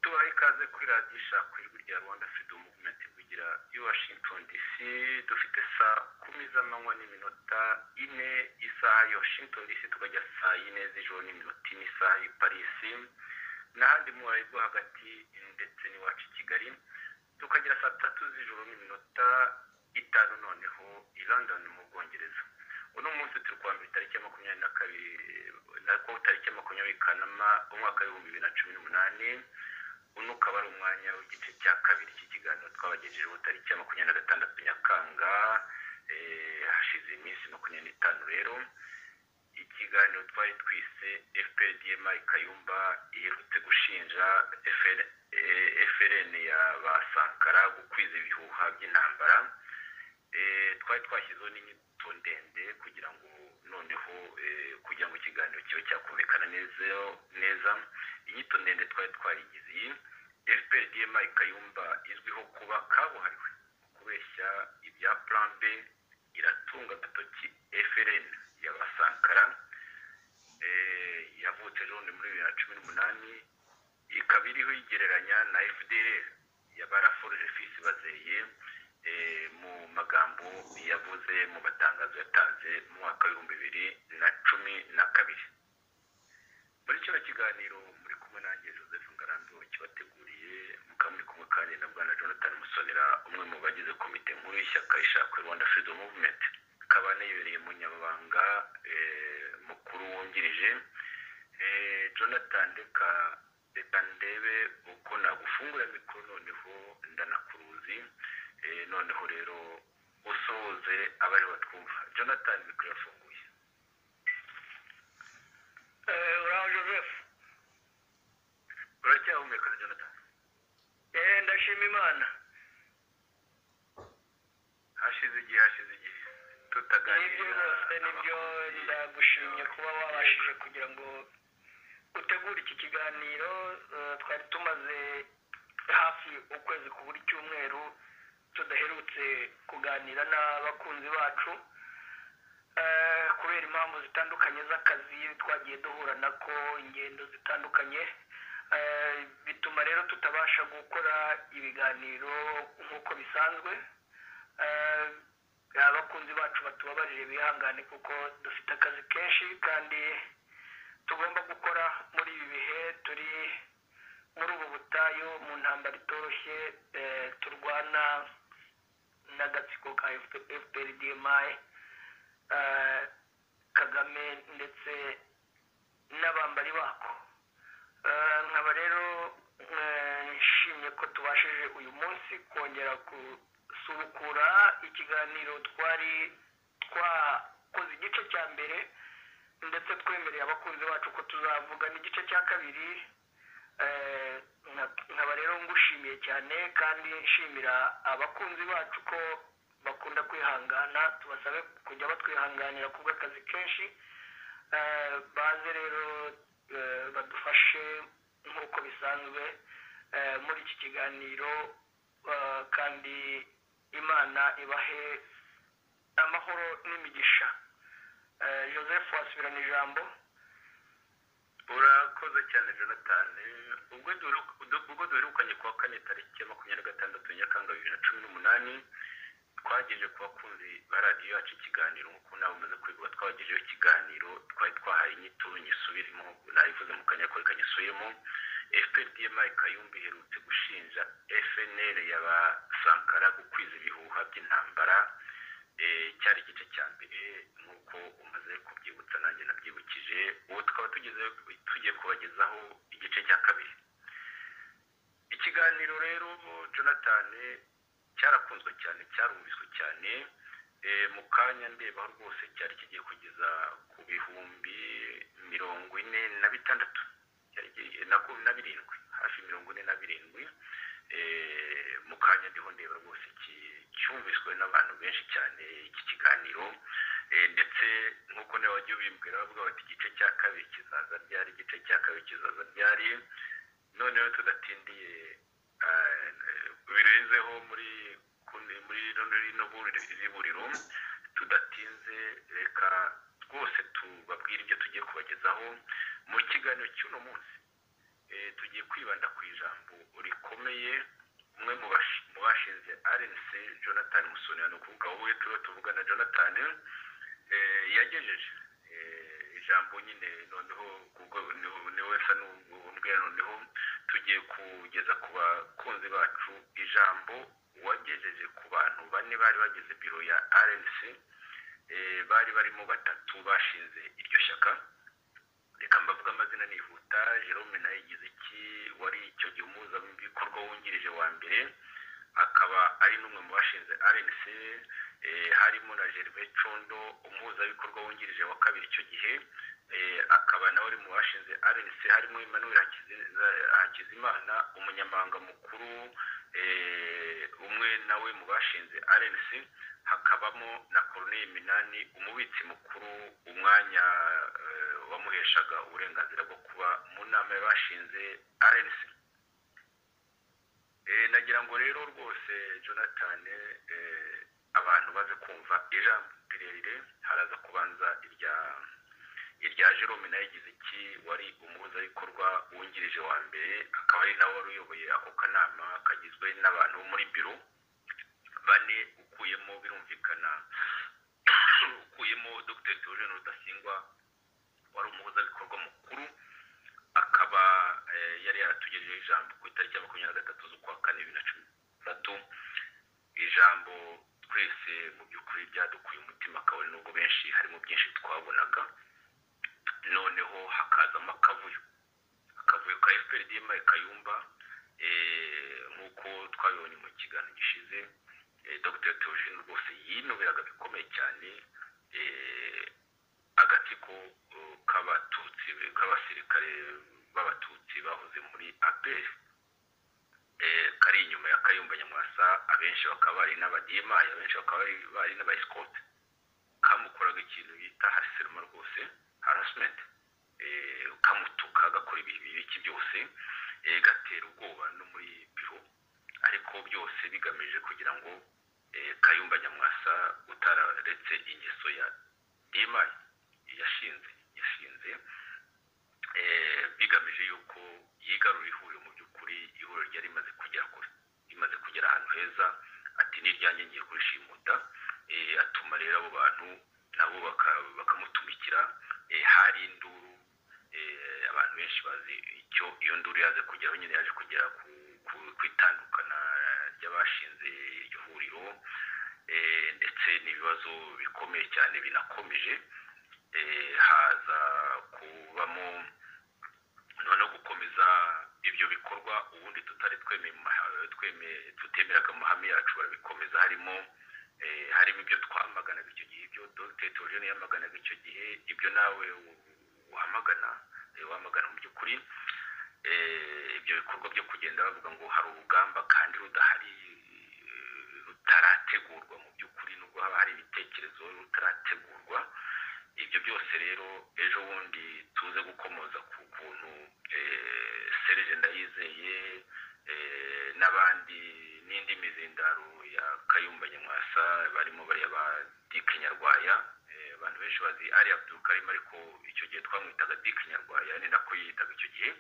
duha ikaze kuri radiyo ishaka ijwi rya rwanda freedom movement kugira i washington dc dufite saa kumi z'amanywa n'iminota ine isaha ya washington dc tukajya saa yine z'ijoro n'iminota ine isaha ya parisi n'ahandi mu rwo hagati ndetse n'iwacu i kigali tukagera saa tatu z'ijoro n'iminota itanu noneho i london mu bwongereza uno munsi turi kwambara itariki ya makumyabiri na kabiri nako tariki ya makumyabiri kanama umwaka w'ibihumbi bibiri na cumi n'umunani uno ukaba ari umwanya w'igice cya kabiri cy'ikiganiro twabagejejeho tariki ya makumyabiri na gatandatu nyakanga hashize iminsi makumyabiri n'itanu rero ikiganiro twari twise fpdm kayumba iherutse gushinja frn ya ba sankara gukwiza ibihuha by'intambara twari twashyizeho n'inyito ndende kugira ngo noneho kugira ngo ikiganiro kibe cyakumvikana neza inyito ndende twari twarigize iyi fpdm kayumba izwiho kuba kabuhariwe kubeshya ibya plan b iratunga agatoki frn y'abasankara yavutse jone muri bibiri na cumi n'umunani ikaba iriho igereranya na fdr yabaraforuje fisi bazeye mu magambo yavuze mu matangazo yatanze mu mwaka w'ibihumbi bibiri na cumi na kabiri muri kino kiganiro muri kumwe nanjye joseph ngarambi kibateguriye mukaba muri kumwe kandi na bwana jonathan musonera umwe mu bagize komite nkuru y'ishyaka ishaka rwanda freedom movement ikaba anayibereye umunyamabanga mukuru wungirije jonathan reka reka ndebe uko nagufungura mikoro noneho ndanakuruzi noneho rero usohoze abari batwumva jonathan mikoro yafunguye uraho joseph uracyahumeka jonathan ndashima imana hashize igihe hashize igihe nibyo rwose nibyo ndagushimye kuba wabashije kugira ngo utegure iki kiganiro twari tumaze hafi ukwezi ku buri cyumweru tudaherutse kuganira n'abakunzi bacu kubera impamvu zitandukanye z'akazi twagiye duhura nako ingendo zitandukanye bituma rero tutabasha gukora ibiganiro nk'uko bisanzwe abakunzi bacu batubabarire bihangane kuko dufite akazi kenshi kandi tugomba gukora muri ibi bihe turi muri ubu butayu mu ntambaro itoroshye turwana n'agatsiko ka fprdmi kagame ndetse n'abambari bako nkaba rero nshimye ko tubashije uyu munsi kongera gusubukura ikiganiro twari twakoze igice cya mbere ndetse twemereye abakunzi bacu ko tuzavuga n'igice cya kabiri nkaba rero ngushimiye cyane kandi nshimira abakunzi bacu ko bakunda kwihangana tubasabe kujya batwihanganira ku bw'akazi kenshi baze rero badufashe nk'uko bisanzwe muri iki kiganiro kandi imana ibahe amahoro n'imigisha joseph wasubirana ijambo urakoze cyane jonathan ubwo duherukanye kuwa kane tariki ya makumyabiri na gatandatu nyakanga bibiri na cumi n'umunani twagejeje ku bakunzi ba radiyo yacu ikiganiro nk'uko nawe umaze kwibuka twabagejeho ikiganiro twari twahaye inyito nyisubiremo nayivuze mu kanya kose kanyisubiremo fpdm kayumba iherutse gushinja fnr y'abasankara gukwiza ibihuha by'intambara cyari igice cya mbere nk'uko umaze kubyibutsa nanjye nabyibukije ubu tukaba tugiye kubagezaho igice cya kabiri ikiganiro rero jonathan cyarakunzwe cyane cyarumviswe cyane mu kanya ndeba rwose cyari kigiye kugeza ku bihumbi mirongo ine na bitandatu na birindwi hafi mirongo ine na birindwi mu kanya ndiho ndeba rwose cyumviswe n'abantu benshi cyane iki kiganiro ndetse nk'uko nawe wajya ubimbwira bavuga bati igice cya kabiri kizaza ryari igice cya kabiri kizaza ryari noneho tudatindiye birenzeho muri muri rino buriro tudatinze reka rwose tubabwire ibyo tugiye kubagezaho mu kiganiro cy'uno munsi eh, tugiye kwibanda ku ijambo rikomeye umwe mu bash- mu bashinze rnc jonathan musoni ni ukuvuga wowe turiho tuvugana jonathan eh, yagejeje eh, ijambo nyine noneho kubwo niwe- niwe wese n'ubwe noneho tugiye kugeza ku bakunzi bacu ijambo wagejeje ku bantu bane bari bagize biro ya rnc eh, bari barimo batatu bashinze iryo shyaka reka mbavuga amazina nihuta jerome nawe yigize iki wari icyo gihe umuhuzabikorwa wungirije wa mbere akaba ari n'umwe mu bashinze rnc eh, harimo na gervais condo umuhuzabikorwa wungirije wa kabiri icyo gihe eh, akaba nawe ari mu bashinze rnc harimo emmanuel Hakizi- hakizimana umunyamabanga mukuru eh, umwe nawe mu bashinze rnc hakabamo na corneille minani umubitsi mukuru umwanya eh, wamuheshaga uburenganzira bwo kuba mu nama y'abashinze rnc Eh, nagira ngo rero rwose jonathan eh, abantu baze kumva ijambo rirerire haraza kubanza irya irya jerome nawe yagize iki wari umuhuzabikorwa wungirije wa mbere akaba ari nawe wari uyoboye ako kanama kagizwe n'abantu bo muri biro bane ukuyemo birumvikana ukuyemo dr theogene rudasingwa wari umuhuzabikorwa mukuru akaba eh, yari yaratugejeho ijambo ku itariki ya makumyabiri na gatatu z'ukwa kane bibiri na cumi na gatatu ijambo twese mu by'ukuri ryadukuye umutima kabone n'ubwo benshi harimo byinshi twabonaga noneho hakazamo akavuyo akavuyo ka fpr dma kayumba eh, nk'uko twabibonye mu kiganiro gishize eh, dr theogene rwose yinubiraga bikomeye cyane eh, agatsiko eh, k'abatutsi k'abasirikare b'abatutsi bahoze muri apr eh, kari inyuma ya kayumba nyamwasa abenshi bakaba bari n'abadimayi abenshi bakaba bari- bari n'abaesikote kamukoraga ikintu bita hariseruma rwose harassment eh, kamutuka gakora ibihe bibiki byose eh, gatera ubwoba no muri biro ariko byose bigamije kugira ngo eh, kayumba nyamwasa utararetse ingeso ya dima yashinze yashinze eh, bigamije yuko yigarura ihuriro mu by'ukuri ihuriro ryari rimaze kugera kure rimaze kugera ahantu heza ati n'iryanjye ngiye kurishimuta eh, atuma rero abo bantu nabo baka- bakamutumikira eh, hari induru eh, abantu benshi bazi icyo iyo nduru yaje kugeraho nyine yaje kugera ku, ku, ku itandukana ry'abashinze iryo huriro eh, ndetse n'ibibazo bikomeye cyane binakomeje eh, haza kubamo noneho gukomeza ibyo bikorwa ubundi tutari twemeye mu maha- twemeye tutemeraga mu mahame yacu barabikomeza harimo eh, harimo ibyo twamaganaga icyo gihe ibyo dr theogene yamaganaga icyo gihe ibyo nawe u- uhamagana eh, wamagana mu by'ukuri eh, ibyo bikorwa byo kugenda bavuga ngo hari urugamba kandi rudahari eh, rutarategurwa mu by'ukuri nubwo haba hari ibitekerezo rutarategurwa ibyo byose rero ejo bundi tuze gukomoza ku kuntu eh, serge ndayizeye eh, n'abandi n'indi mizindaro ya kayumba nyamwasa barimo bariya ba dike nyarwaya eh, abantu benshi bazi ari abdulkarim ariko icyo gihe twamwitaga dike nyarwaya ni nako yiyitaga icyo gihe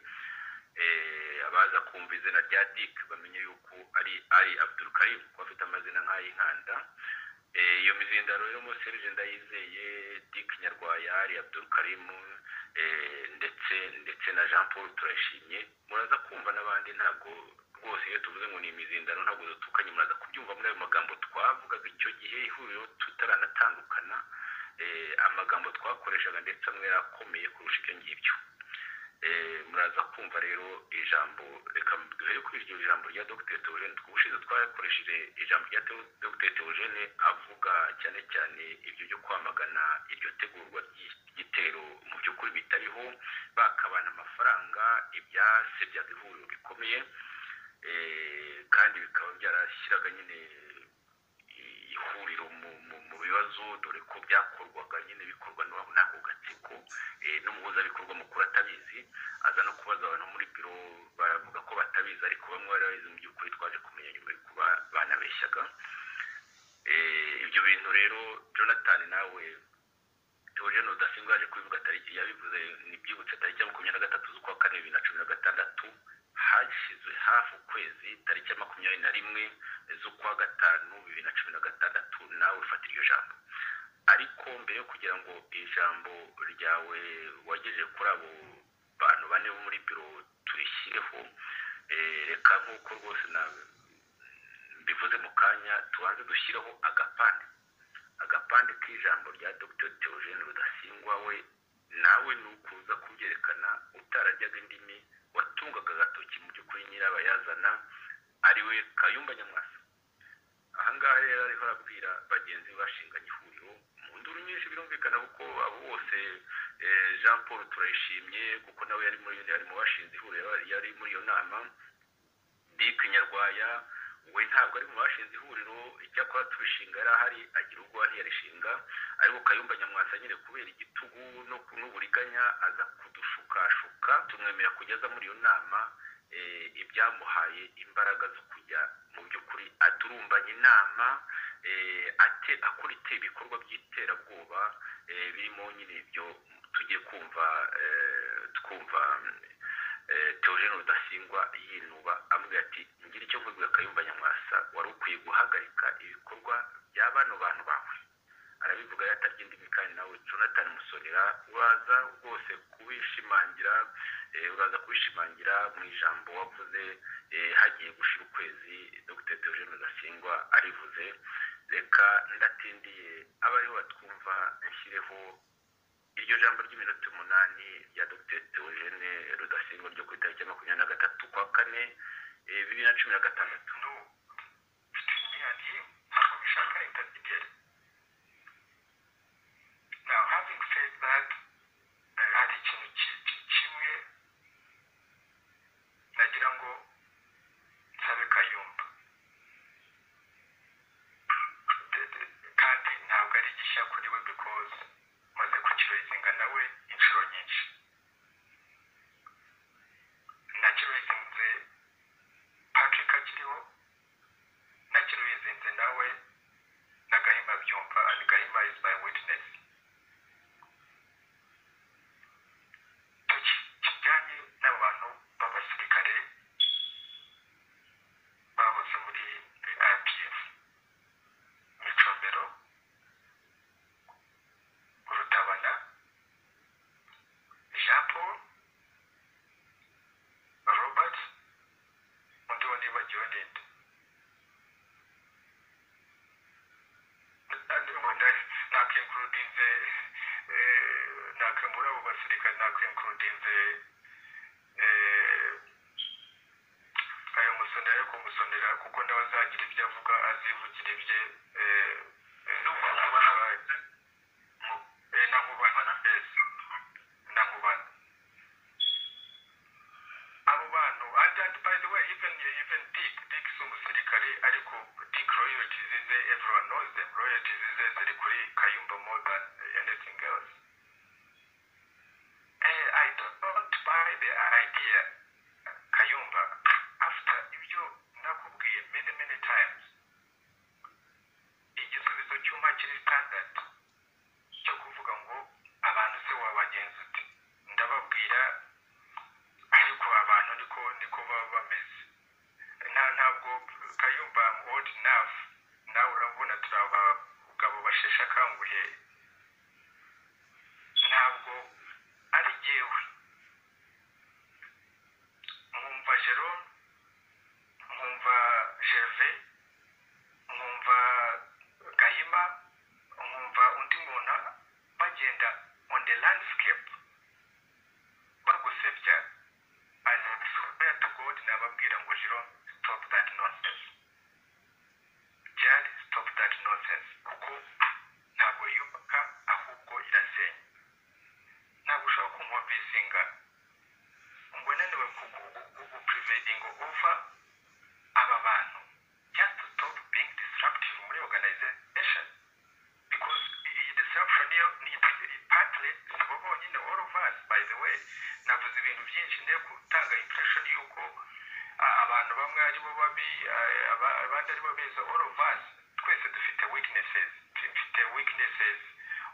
eh, abaza kumva izina rya dik bamenye yuko ari ari abdulkarim kuko afite amazina nk'ay'inkanda Eh, iyo mizindaro rero mo serge ndayizeye dik nyarwaya ari abdulkarim eh, ndetse ndetse na jean paul turashimye muraza kumva n'abandi ntabwo rwose iyo tuvuze ngo ni imizindaro ntabwo dutukanye muraza kubyumva muri ayo magambo twavugaga icyo gihe ihuriro tutaranatandukana eh, amagambo twakoreshaga ndetse amwe yarakomeye kurusha ibyo ngibyo Eh, muraza kumva rero ijambo reka duhere kuri iryo jambo rya dr theogene ubushize twakoresheje ijambo rya Theo- dr theogene avuga cyane cyane ibyo byo kwamagana iryo tegurwa ry'igitero mu by'ukuri bitariho bakabana amafaranga ibyasebyaga ihuriro bikomeye Eh, kandi bikaba byarashyiraga nyine ihuriro mu, mu, mu bibazo dore ko byakorwaga nyine bikorwa n'abo n'ako gatsiko eh, n'umuhuzabikorwa mukuru atabizi aza no kubaza abantu muri biro baravuga ko batabizi ariko bamwe bari babizi mu by'ukuri twaje kumenya nyuma y'uko ba- banabeshyaga Eh, ibyo bintu rero jonathan nawe theogene rudasingwa yaje kubivuga tariki yabivuze ntibyibutse tariki ya makumyabiri na gatatu z'ukwa kane bibiri na cumi na gatandatu hashyizwe hafi ukwezi tariki ya makumyabiri na rimwe z'ukwa gatanu bibiri na cumi na gatandatu nawe ufata iryo jambo ariko mbere yo kugira ngo ijambo ryawe wagejeje kuri abo bantu bane bo muri biro turishyireho reka nk'uko rwose mbivuze mu kanya tubanze dushyireho agapande agapande k'ijambo rya dr theogene rudasingwa we nawe ni ukuza kubyerekana utarajyaga indimi watungaga agatoki mu by'ukuri nyirabayazana ariwe kayumba nyamwasa ahangaha rero ariho arabwira bagenzi be bashinganye ihuriro mu nduru nyinshi birumvikana kuko abo bose jean paul turayishimye kuko nawe yari muri yari mu bashinze ihuriro yari muri iyo nama dick nyarwaya we ntabwo ari mu bashinze ihuriro icyakora tubishinga yari ahari agira ubwo wari yarishinga ariko kayumba nyamwasa nyine kubera igitugu no n'uburiganya aza kudushukashuka tumwemerera kugeza muri iyo nama ibyamuhaye imbaraga zo kujya mu by'ukuri aturumbanya inama akora ibikorwa by'iterabwoba birimo nyine ibyo tugiye kumva twumva teogene rudasingwa yinuba amubwira ati ngira icyo mvuga kayumba nyamwasa wari ukwiye guhagarika ibikorwa bya bano bantu bawe arabivuga yatarya indimi kandi nawe jonathan musonera uraza rwose kubishimangira uraza kubishimangira mu ijambo wavuze hagiye gushira ukwezi dr teogene rudasingwa arivuze reka ndatindiye abariho batwumva nshyireho iryo jambo ry'iminota umunani rya dr teogene rudasingwa ryo ku itariki ya makumyabiri na gatatu kwa kane bibiri na cumi na gatandatu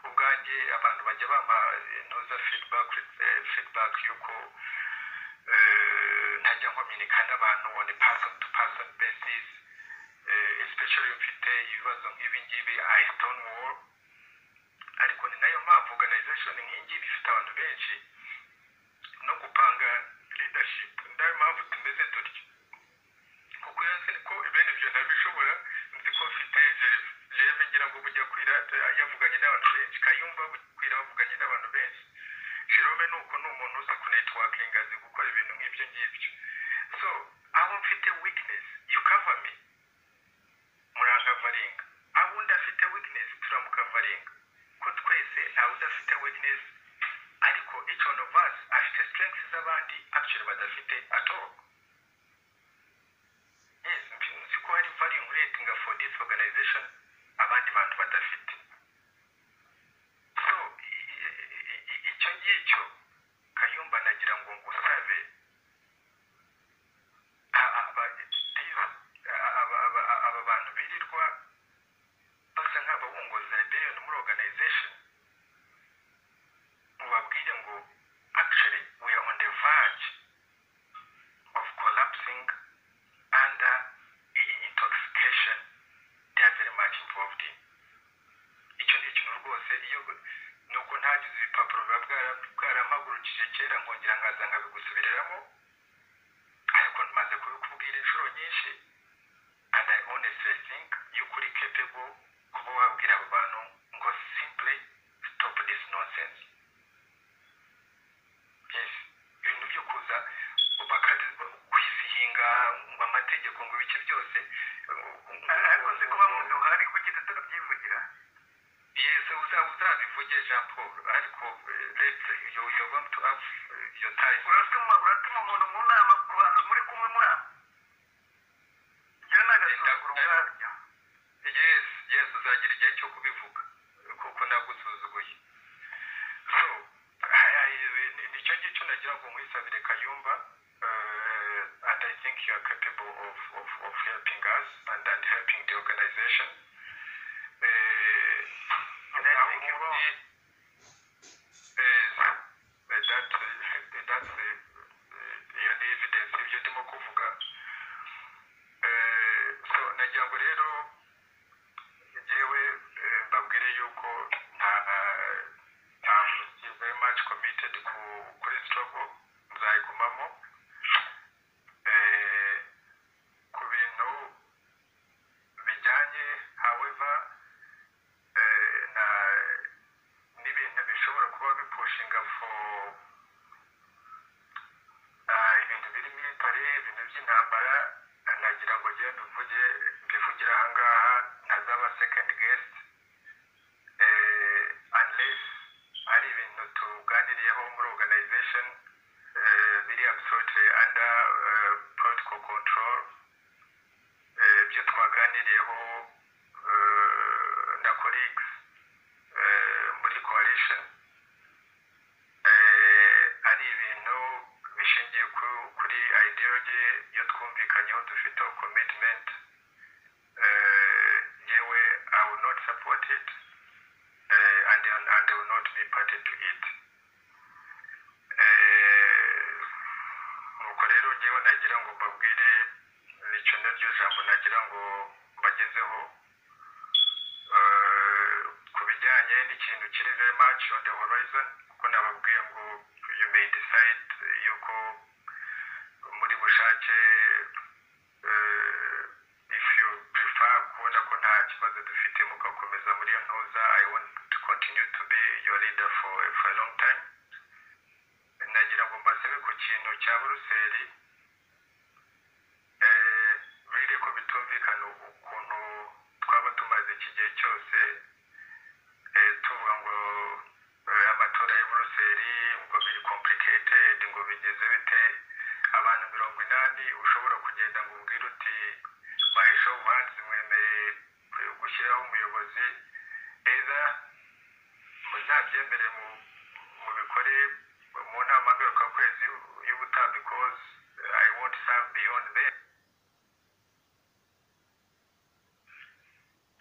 ubwanjye abantu bajya bampa noza fidibaki fidibaki y'uko ntajya nkominika n'abantu on a person to person basis especially mfite ibibazo nk'ibi ngibi i stone wall ariko ni nayo mpamvu organization nk'iyi ngiyi ifite abantu benshi no gupanga leadership ni nayo mpamvu tumeze dutya kuko iyo nzi ko ibintu ibyo ntabishobora nzi ko mfite jewe ngira ngo bujya kwira yavuganye n'abantu benshi kayumba bujya kwira bavuganye n'abantu benshi jerome ni uko ni umuntu uza kunetiwakinga azi gukora ibintu nk'ibyo ngibyo so aho mfite weakness you cover me murangavaringa aho undi afite weakness turamukavaringa ko twese ntawe udafite weakness ariko each one of us afite strength z'abandi actually badafite at all yes nzi ko hari value nkuretinga for this organization abandi bantu badafite so i- i- i- i- icyo ngicyo kayumba nagira ngo ngusabe a- aba- a- aba aba- aba bantu birirwa basa nk'ababungoza rebellion muri organization mubabwire ngo actually we are on the verge of collapsing under iyi intoxication they are very much involved in icyo ni ikintu rwose iyo ni uko ntagize ibipapuro biba bwara- bwarampagurukije kera nkongera nkaza nkabigusubiriramo ariko maze kubikubwira inshuro nyinshi and i honestly think yuko uri capable kuba wabwira abo bantu ngo simply stop this nonsense yes ibintu byo kuza kwisihinga amategeko ngo ibice byose ariko nzi kuba mu nzu hari kuki tutabyivugira yesi uzabivuge jean paul ariko leta yoba to have eh, your time uratuma uratuma umuntu mu nama ku bantu muri kumwe muri abo njyewe n'agasuzuguro ubwabyo yes yes uzagira igihe cyo kubivuga kuko nagusuzuguye so aya- aya- ni- nicyo ngicyo nagira ngo nkwisabire kayumba eh, and i think you are capable of, of, of helping us and, and helping the organization Eh, And I aho think you will. muri- eh, eh, that, eh, that's eh, eh, iyo ni evidence y'ibyo ndimo kuvuga Eh, so nagira ngo rero njyewe eh, mbabwire yuko nta nta very much committed ku kuri struggle nzayigumamo Eh, ku bintu bijyanye however eh, na n'ibintu bishobora kuba bipushinga for ah, ibintu biri military ibintu by'intambara nagira ngo njye mbivuge mbivugira aha ngaha ntazaba second guest eh, unless ari ibintu tuganiriyeho muri organization eh, biri absolutely under eh, protocol control eh, ibyo twaganiriyeho eh, na colleagues eh, muri coalition eh, ari ibintu bishingiye ku- kuri ideology iyo twumvikanyeho dufiteho commitment eh, yewe i will not support it eh, and, and, and i will not be party to it Eh, nuko rero ngewe nagira ngo mbabwire nicyo naryo jambo nagira ngo mbagezeho Eh, ku bijyanye n'ikintu kiri very much on the horizon kuko nababwiye ngo you may decide yuko muri bushake eh, if you prefer kubona ko nta kibazo dufite mugakomeza muri iyo ntuza i want to continue to be your leader for, for a long time nagira ngo mbasabe ku kintu cya buruseli eh, biri ko bitumvikana ukuntu twaba tumaze iki gihe cyose eh, tuvuga ngo eh, amatora ya buruseli ngo biri complicated ngo bigeze bite abantu mirongo inani ushobora kugenda ngo ubwire uti mahisho ubanze mwemere gushyiraho umuyobozi either muzabyemere mu mubikore mu nama ngarukakwezi y'ubutaha because I won't serve beyond them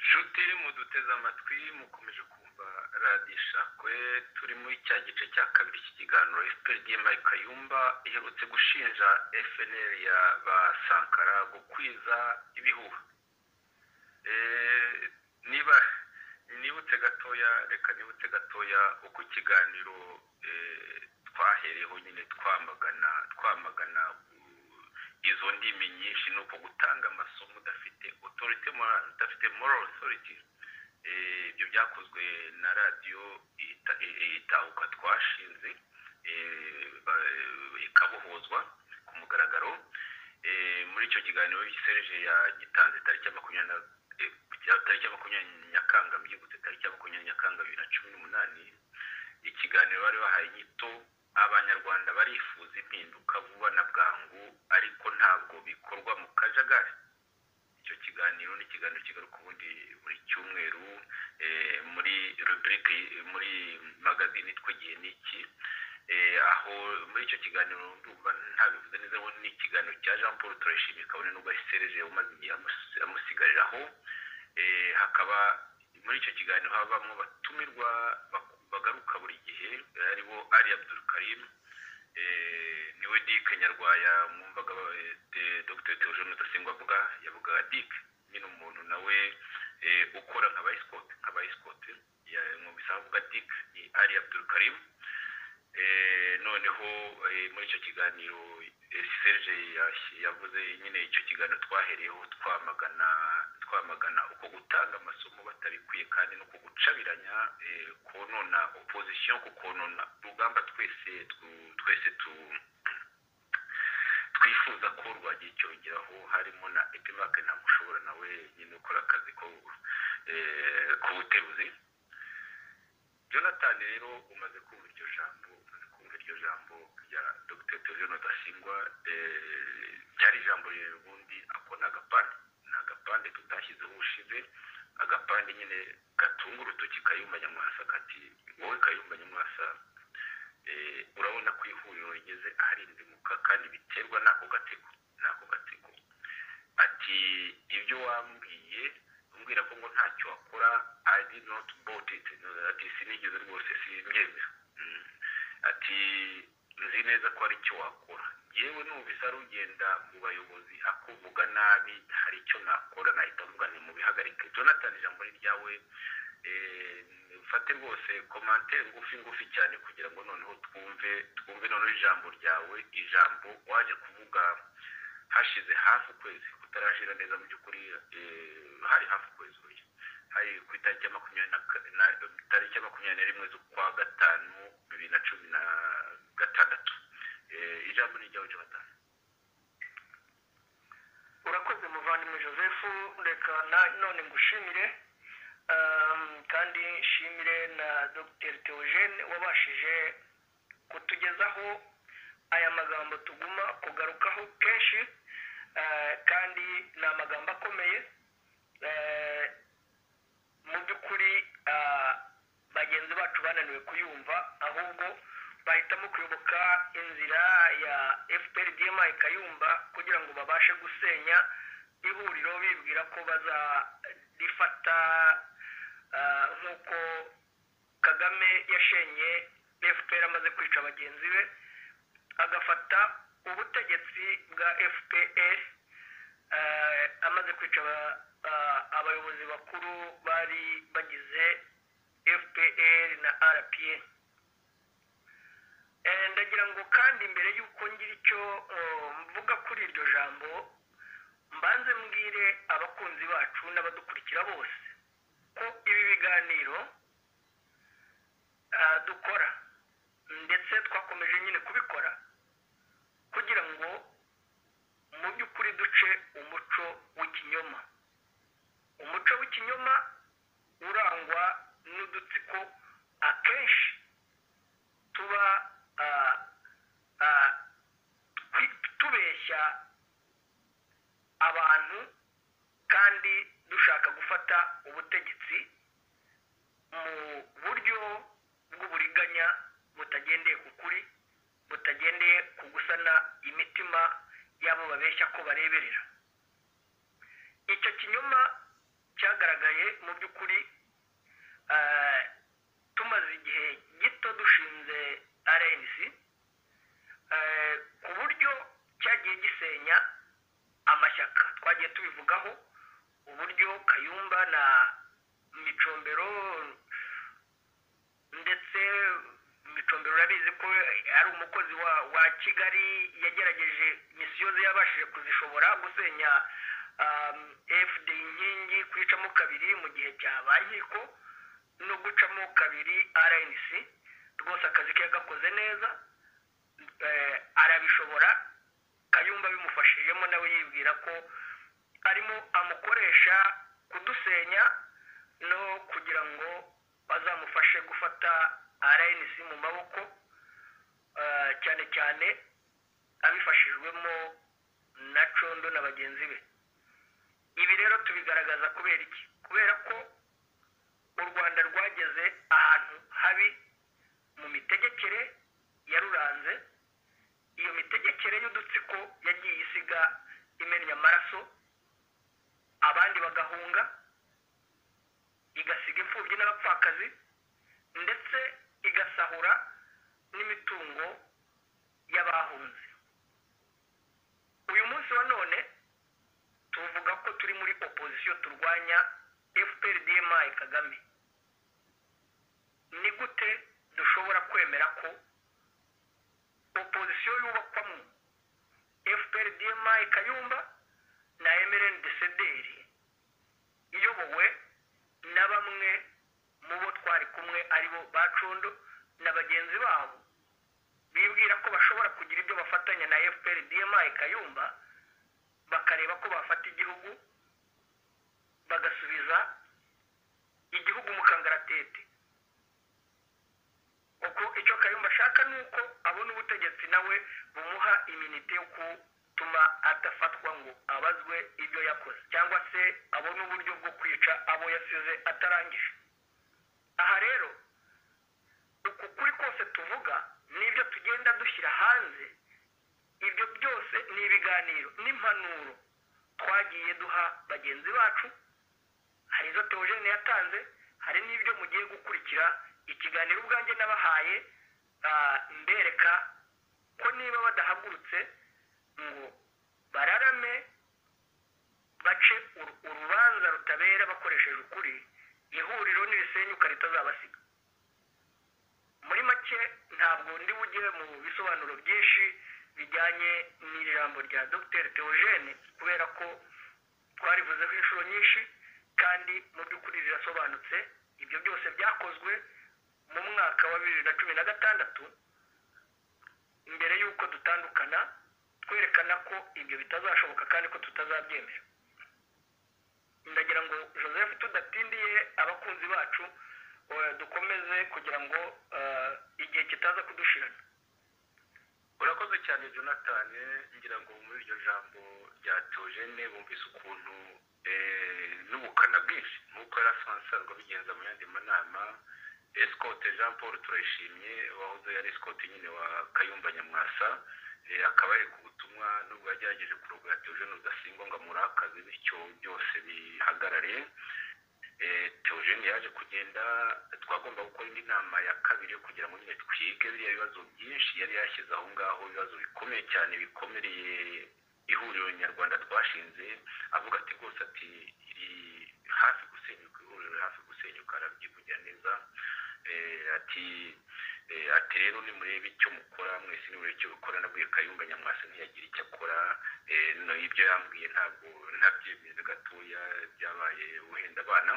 nshuti iri mu muduteze amatwi mukomeje kumva radiyo ishakwe turi muri cya gice cya kabiri cy'ikiganiro fpd mike kayumba iherutse gushinja fnl ya ba sankara gukwiza ibihuha Eh, niba nibutse gatoya reka nibutse gatoya uko ikiganiro eh, twahereyeho nyine twamagana twamagana uh, izo ndimi nyinshi ni uko gutanga amasomo udafite authority moral- udafite moral authority Eh, ibyo byakozwe na radiyo ita- i- i- itahuka twashinze eh, ba- ikabohozwa ku mugaragaro Eh, muri icyo kiganiro serge yagitanze tariki ya makumyabiri na eh, ya- tariki ya makumyabiri nyakanga byibutse tariki ya makumyabiri nyakanga bibiri na cumi n'umunani ikiganiro bari bahaye inyito abanyarwanda barifuza impinduka vuba na bwangu ariko ntabwo bikorwa mu kajagari icyo kiganiro ni ikiganiro kigaruka ubundi buri cyumweru eh, muri rubrike muri magazine yitwa igihe n'iki Eh, aho muri icyo kiganiro ndumva ntabivuze neza ngo ni ikiganiro cya jean paul turayishimiye kabone n'ubwo ahisereje umaze igihe amus- amusigariraho Eh, hakaba muri icyo kiganiro habamo batumirwa bak- bagaruka buri gihe eh, aribo ari abdul karim eh, niwe dike nyarwaya mwumvaga eh, de- dr theogene rudasingwa avuga yavugaga dike nyine umuntu nawe eh, ukora nka bayisikote nka bayisikote mwumvise avuga dike ni ari abdul karim Eh, noneho eh, muri icyo kiganiro eh, serge yashi- yavuze nyine icyo kiganiro twahereyeho twamagana twamagana uko gutanga amasomo batabikwiye kandi no kugucabiranya eh, konona opposition ku konona urugamba twese twu- twese tu twifuza ko rwagiye cyongeraho harimo na epimake ntamushobora nawe nyine ukora akazi ko eh, k'ubuteruzi jonathan rero umaze kumva iryo jambo umaze kumva iryo jambo rya dr theogene rudasingwa eh, ryari ijambo rero ubundi ako ni agapande ni agapande tutashyizeho ubushize agapande nyine gatunga urutoki kayumba nyamwasa kati wowe kayumba nyamwasa eh, urabona ko ihuriro rigeze aharindimuka kandi biterwa n'ako gatsiko n'ako gatsiko ati ibyo wambwiye umbwira ko ngo ntacyo wakora i did not bought it ati sinigeze rwose simbyemera Mm. ati nzi neza ko hari icyo wakora yewe numvise ari ugenda mu bayobozi akuvuga nabi hari icyo nakora nahita mvuga nti mubihagarike jonathan ijambo ni ryawe Eh, mfate rwose komantere ngufi ngufi cyane kugira ngo noneho twumve twumve noneho ijambo ryawe ijambo waje kuvuga hashize hafi ukwezi kutarashira neza mu by'ukuri eh, hari hafi ukwezi uyu hari ku itariki ya makumyabiri na ka- na- itariki ya makumyabiri na rimwe z'ukwa gatanu bibiri na cumi na gatandatu Eh, ijambo ni iryawe jonathan urakoze muvandimwe joseph reka na- none ngushimire um, kandi nshimire na dr theogene wabashije kutugezaho aya magambo tuguma kugarukaho kenshi eh, kandi ni amagambo akomeye eh, mu by'ukuri ah, bagenzi bacu bananiwe kuyumva ahubwo bahitamo kuyoboka inzira ya fpr dma ikayumba kugira ngo babashe gusenya ihuriro bibwira ko bazarifata ah, nk'uko kagame yashenye fpr amaze kwica bagenzi be agafata ubutegetsi bwa fpr eh, amaze kwica aba- ah, abayobozi bakuru bari bagize fpr na rpa Eh, ndagira ngo kandi mbere y'uko ngira icyo oh, mvuga kuri iryo jambo mbanze mbwire abakunzi bacu n'abadukurikira bose ko ibi biganiro ah, dukora ndetse twakomeje nyine kubikora kugira ngo mu by'ukuri duce umuco w'ikinyoma umuco w'ikinyoma urangwa n'udutsiko akenshi tuba ah, ah, twi- tubeshya abantu kandi dushaka gufata ubutegetsi mu buryo bw'uburiganya butagendeye ku kuri butagendeye ku gusana imitima y'abo babeshya ko bareberera icyo kinyoma cyagaragaye mu by'ukuri eh, tumaze igihe gito dushinze rnc eh, ku buryo cyagiye gisenya amashyaka twagiye tubivugaho uburyo kayumba na micombero ndetse micombero urabizi ko ari umukozi wa wa kigali yagerageje misiyo ze yabashije kuzishobora gusenya um, fd inkingi kwicamo kabiri mu gihe cyabaye inkiko no gucamo kabiri rnc rwose akazi ke yagakoze neza eh, arabishobora kayumba bimufashijemo nawe yibwira ko arimo amukoresha kudusenya no kugira ngo bazamufashe gufata rnc mu maboko eh, cyane cyane abifashijwemo na condo na bagenzi be ibi rero tubigaragaza kubera iki kubera ko u rwanda rwageze ahantu habi mu mitegekere yaruranze iyo mitegekere y'udutsiko yagiye isiga imenya amaraso abandi bagahunga igasiga imfubyi n'abapfakazi ndetse igasahura n'imitungo y'abahunze uyu munsi wa none tuvuga ko turi muri opozisiyo turwanya fpr dma kagame ni gute dushobora kwemera ko opozisiyo yubakwamo fpr dma kayumba na mrn desederi iyobowe na bamwe mu bo twari kumwe aribo bacondo na bagenzi babo bibwira ko bashobora kugira ibyo bafatanya na fpr dma kayumba bakareba ko bafata igihugu bagasubiza igihugu mu kangaratete kuko icyo kayumba ashaka ni uko abona ubutegetsi nawe bumuha iminite yo gutuma adafatwa ngo abazwe ibyo yakoze cyangwa se abone uburyo bwo kwica abo yasize atarangije aha rero uku kuri kose tuvuga n'ibyo tugenda dushyira hanze ibyo byose ni ibiganiro n'impanuro twagiye duha bagenzi bacu hari izo teogene yatanze hari n'ibyo mugiye gukurikira ikiganiro ubwanjye n'abahaye mbereka ko niba badahagurutse ngo bararame bace uru- urubanza rutabera bakoresheje ukuri ihuriro n'irisenyuka ritazabasiga muri make ntabwo ndi bujye mu bisobanuro byinshi bijyanye n'iri jambo rya dr teogene kubera ko twarivuzeho inshuro nyinshi kandi mu by'ukuri rirasobanutse ibyo byose byakozwe mu mwaka wa bibiri na cumi na gatandatu mbere y'uko dutandukana twerekana ko ibyo bitazashoboka kandi ko tutazabyemera ndagira ngo joseph tudatindiye abakunzi bacu eh, dukomeze kugira ngo eh, igihe kitaza kudushirana urakoze cyane jonathan ngira ngo muri iryo jambo rya teogene bumvise ukuntu eh, n'ubukana bwinshi nk'uko yari asanzwe abigenza mu yandi manama esikote jean paul turayishimye wahoze yari esikote nyine wa kayumba nyamwasa eh, akaba ari ku butumwa nubwo yagerageje kurogora teogene rudasingwa ngo amurakaze bityo byose bihagarare Eh, Theogene yaje kugenda twagomba gukora indi nama ya kabiri yo kugira ngo nyine twige biriya bibazo byinshi yari yashyize aho ngaho ibibazo bikomeye cyane bikomereye ihuriro nyarwanda twashinze avuga ati rwose ati iri hafi gusenyuka ihuriro riri hafi gusenyuka arabyivugira neza Eh, ati eh, ati rero nimurebe icyo mukora mwese nimurebe icyo mukora nabwiye kayumba nyamwasa ntiyagira icyo akora Eh, no ibyo yambwiye ntabwo ntabyemeza gatoya byabaye wenda abana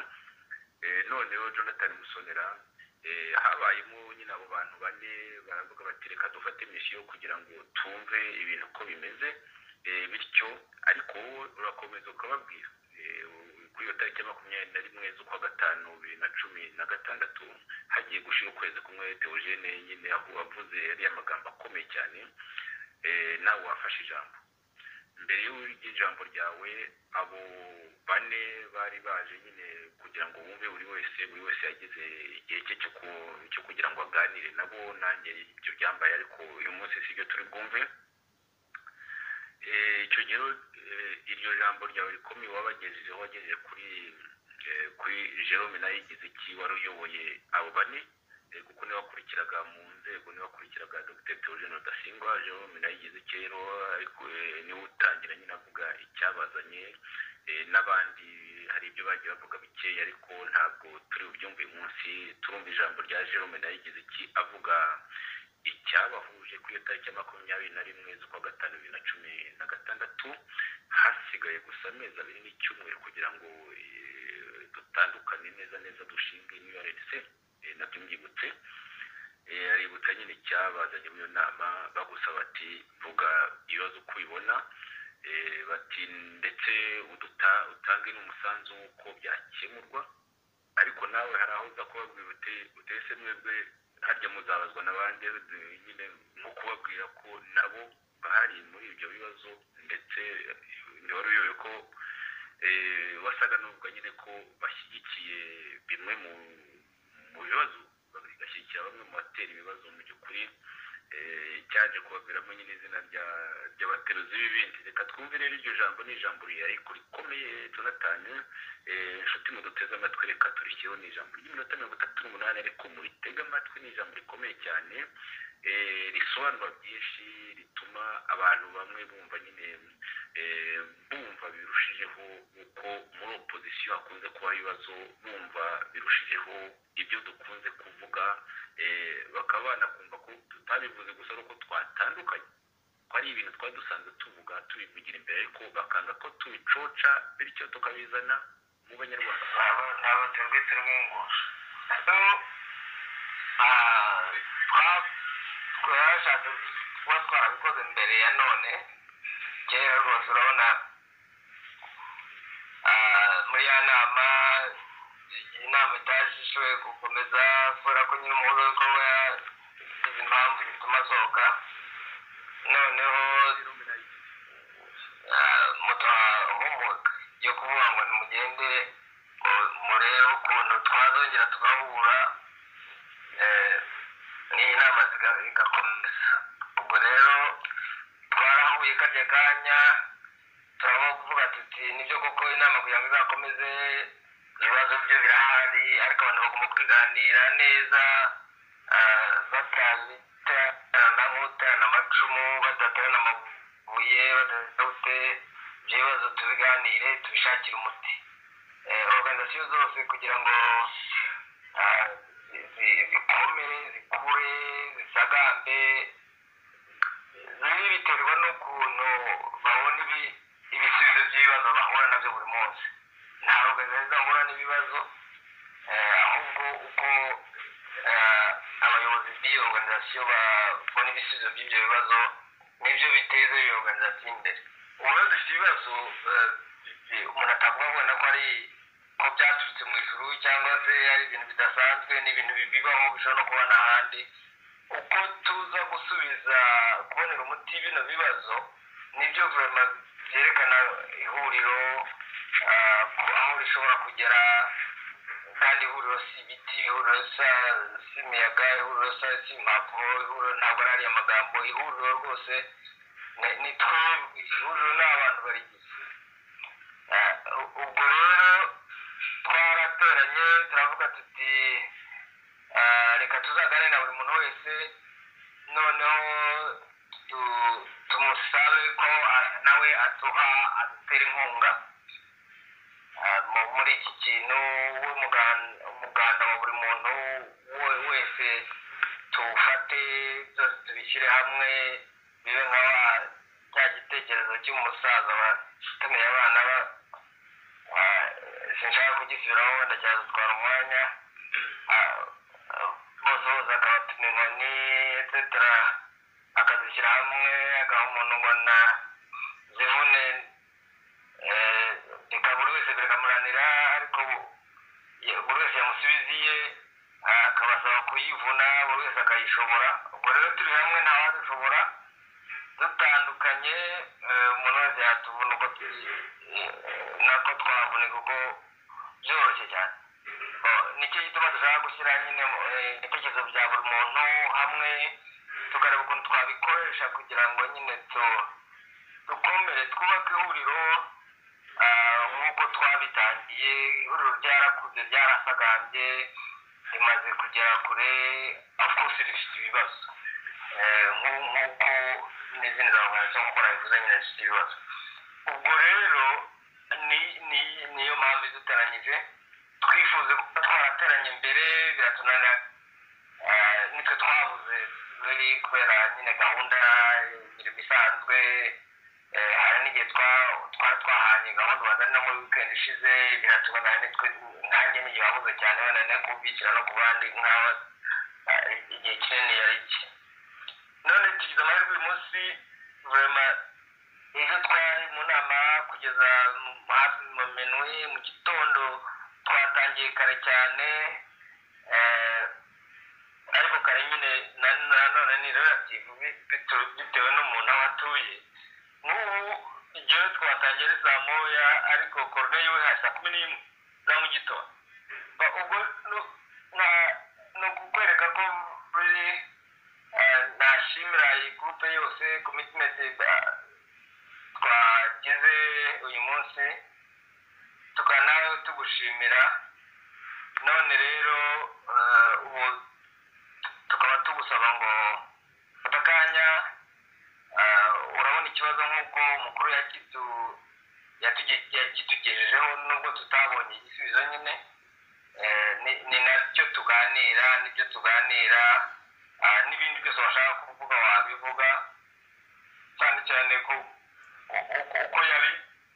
Eh, noneho jonathan musonera eh, habayemo nyine abo bantu bane baravuga bati reka dufate misiyo kugira ngo tumve ibintu uko bimeze Eh, bityo ariko wowe urakomeza ukababwira Eh, kuri iyo tariki ya makumyabiri na rimwe z'ukwa gatanu bibiri na cumi na gatandatu hagiye gushira ukwezi kumwe teogene nyine aho avuze yariya magambo akomeye cyane Eh, nawe wafashe ijambo mbere y'ijambo ryawe abo bane bari baje nyine kugira ngo bumve buri wese buri wese yagize igihe cye cyo ku- cyo kugira ngo aganire nabo nanjye ibyo byambaye ariko uyu munsi si byo turi bwumve Eh, icyo gihe eh, iryo jambo ryawe rikomeye wabagejejeho wagejeje kuri eh, kuri jerome nawe yigize iki wari uyoboye abo bane eh, kuko niwe wakurikiraga mu nzego niwe wakurikiraga dr theogene rudasingwa jerome nawe yigize iki rero ariko eh, niwe utangira nyine avuga icyabazanye eh, n'abandi hari ibyo bagiye bavuga bikeya ariko ntabwo turi bubyumve uyu munsi turumva ijambo rya jerome nawe yigize iki avuga icyabahuje kuri iyo tariki ya makumyabiri na rimwe z'ukwa gatanu bibiri na cumi na gatandatu hasigaye gusa amezi abiri n'icyumweru kugira ngo eh, dutandukane neza neza dushinge niyo yaretse nabyo mbyibutse Eh, aributsa nyine icyabazanye muri iyo nama bagusaba bati vuga ibibazo uko ubibona Eh, bati ndetse uduta- utange n'umusanzu w'uko byakemurwa ariko nawe hari aho uza kubabwira uti utese mwebwe harya muzabazwa n'abandi eh, nyine nko kubabwira ko nabo bahari muri ibyo bibazo ndetse ntiwaruyobe ko eh, wasaga n'uvuga nyine ko bashyigikiye bimwe mu mu bibazo bagashyigikira bamwe mu batera ibibazo mu by'ukuri eh, cyaje kubaviramo nyine izina rya- ry'abateruzi b'ibindi reka twumve rero iryo jambo ni ijambo ariko rikomeye tunatanye inshuti muduteze amatwi reka turishyireho ni ijambo ry'iminota mirongo itatu n'umunani ariko muritege amatwi ni ijambo rikomeye cyane eh, risobanura byinshi rituma abantu bamwe bumva nyine eh, bumva birushijeho uko muri opozisiyo hakunze kuba ibibazo bumva birushijeho ibyo dukunze kuvuga eh, bakaba banakumva ko tutabivuze gusa ari uko twatandukanye ko ari ibintu twari dusanzwe tuvuga tubivugira imbere ariko bakanga ko tubicoca bityo tukabizana mu banyarwanda ntabwo twebwe turi mwungusha twashatse kuba twarabikoze mbere ya none kera rwose urabona ah, muri ya nama inama itashoboye gukomeza kubera ko nyine umuhuza w'ibikorwa yagize impamvu zituma asohoka noneho mutahumuka yo kuvuga ngo nimugende ngo murebe ukuntu twazongera tugahura eh, n'iyi nama ziga- igakomeza ubwo rero twarahuye karya kanya turabona kuvuga tuti nibyo koko inama kugira ngo izakomeze ibibazo byo birahari ariko abantu bagomba kubiganira neza ah, batabiterana nk'uterana amacumu badaterana amabuye badafite ibyo bibazo tubiganire tubishakire umuti Eh, organization zose kugira ngo ah, zi- zikomere zikure zisagambe bimwe biterwa n'ukuntu babona ibi- ibisubizo by'ibibazo bahura nabyo buri munsi ntabwo neza bahura n'ibibazo eh, ahubwo uko eh, abayobozi b'iyo organizasiyo babona ibisubizo by'ibyo bibazo nibyo biteza iyo organizasiyo imbere ubuyo dufite ibibazo eh, umuntu atavuga ngo wenda ko ari ko byaturutse mu ijuru cyangwa se ari ibintu bidasanzwe ni ibintu bibaho bishobora no kuba n'ahandi uko tuza gusubiza kubonera umuti bino bibazo nibyo guverinoma byerekana ihuriro ah, ko- aho rishobora kugera kandi ihuriro si ibiti ihuriro sa- si imiyaga ihuriro sa- si impapuro ihuriro ntabwo ari ariya magambo ihuriro rwose ni- ni twe ihuriro ni abantu barigize Ah, ubwo rero twarateranye turavuga tuti ah, reka tuzagane na buri muntu wese noneho tu- tumusabe ko ah, nawe aduha adutera inkunga Ah, mu- muri iki kintu w'umugan- umuganda wa buri muntu we- wese tuwufate byose tubishyire hamwe bibe nka wa- cya gitekerezo cy'umusaza watumiye abana ba ah, sinshaka kugisubiraho wenda cyazatwara umwanya Ah, ah, bose bose akabatuma inkoni etc akazishyira hamwe agaha umuntu ubona zivune eh, reka buri wese biramuranira ariko bu- ye- buri wese yamusubiza iye ah, akabasaba kuyivuna buri wese akayishobora ubwo rero turi hamwe ntawadushobora dutandukanye eh, umuntu wese yatuvuna uko tu- eh, nako twavuna kuko byoroshye cyane Bo- nicyo gituma dushaka gushyira nyine mu- eh, ibitekerezo bya buri muntu hamwe tukareba ukuntu twabikoresha kugira ngo nyine tu- dukomere twubake ihuriro ah, nk'uko twabitangiye ihuriro rya byarakuze byarasagambye rimaze kugera kure of course rifite ibibazo Eh, nku- nk'uko n'izindi za nkora bivuze nyine zifite ibibazo ubwo rero ni- ni- niyo mpamvu iduteranyije twifuze kuba twarateranye mbere biratunanira Eh, nitwe twabuze ruri kubera nyine gahunda imirimo isanzwe eh, hari n'igihe twa- twari twahanye gahunda wazana no muri wikendi ishize biratubona nitwe nkanjye n'igihe wabuze cyane wenda no kubikira no ku bandi nk'aho eh, igihe kinini yari iki none tugize amahirwe uyu munsi vurema ejo twari mu nama kugeza mu- hafi mu minuwi mu gitondo twatangiye kare cyane eh, ariko kare nyine na- nanone ni relative bi- bito- bitewe n'umuntu aho atuye nk'ubu igihe twatangiye ari saa moya ariko korone we hari saa kumi n'imwe za mu gitondo Ba- ubwo nu- na- ni ukukwereka ko buri eh, nashimira iyi gurupe yose komitimenti twagize uyu munsi tukaba nawe tugushimira none rero eh, ubu tukaba tugusaba ngo fata akanya eh, urabona ikibazo nk'uko umukuru yakitu yatuge- yakitugejejeho nubwo tutabonye igisubizo nyine eh, ni- ni nacyo tuganira nibyo tuganira ah, n'ibindi byose washaka kuvuga wabivuga cyane cyane ko ko- ko- ko yabi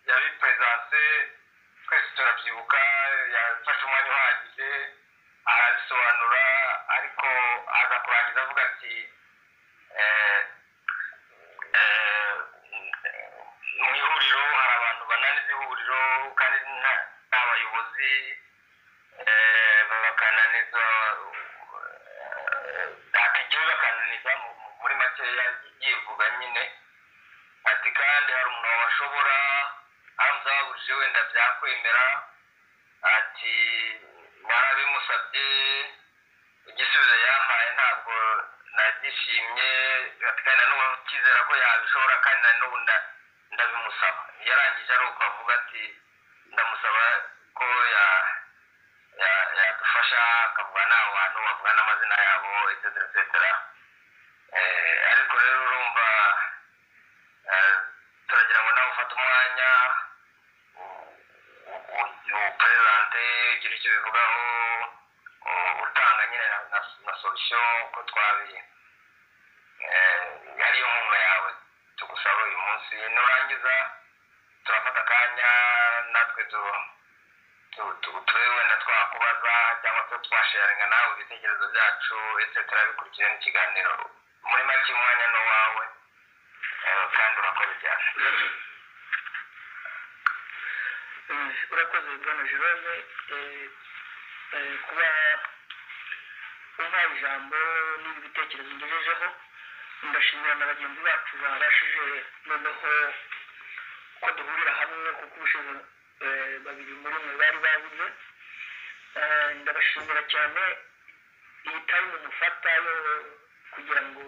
yabi perezidanse twese turabyibuka yafashe umwanya uhagije arabisobanura ariko aza kurangiza avuga ati eh, eh, mu ihuriro hari abantu bananiza ihuriro kandi nta- n'abayobozi eh, bakananiza hatagiwe bakananiza mu- mu- muri makeya yivuga nyine ati kandi hari umuntu washobora aramutse ahagurije wenda byakwemera ati warabimusabye igisubizo yampaye ntabwo nagishimye ati kandi nanubu cyizera ko yabishobora kandi nanubu nda- ndabimusaba yarangije ari uko avuga ati ndamusaba ko ya- ya- yadufasha akavuga n'abantu bavuga n'amazina yabo etc etc Eh, ariko rero urumva eh, turagira ngo nawe ufate umwanya uperezante ugira icyo ubivugaho u- utanga nyine na- na na solution uko twabi eh, ariyo nkunga yawe tugusaba uyu munsi nurangiza turafata akanya natwe tu- tu- tu- turebe wenda twakubaza cyangwa se twasharinga nawe ibitekerezo byacu etc bikurikije n'ikiganiro muri make umwanya ni uwawe eh, kandi urakoze cyane urakoze bwana jerome eh, eh, kuba umpaye ijambo n'ibi bitekerezo ngejejeho ndashimira na bagenzi bacu barashije noneho ko duhurira hamwe kuko ubushize eh, babiri muri mwe bari babuze Eh, ndabashimira cyane iyi tayimu mufata yo kugira ngo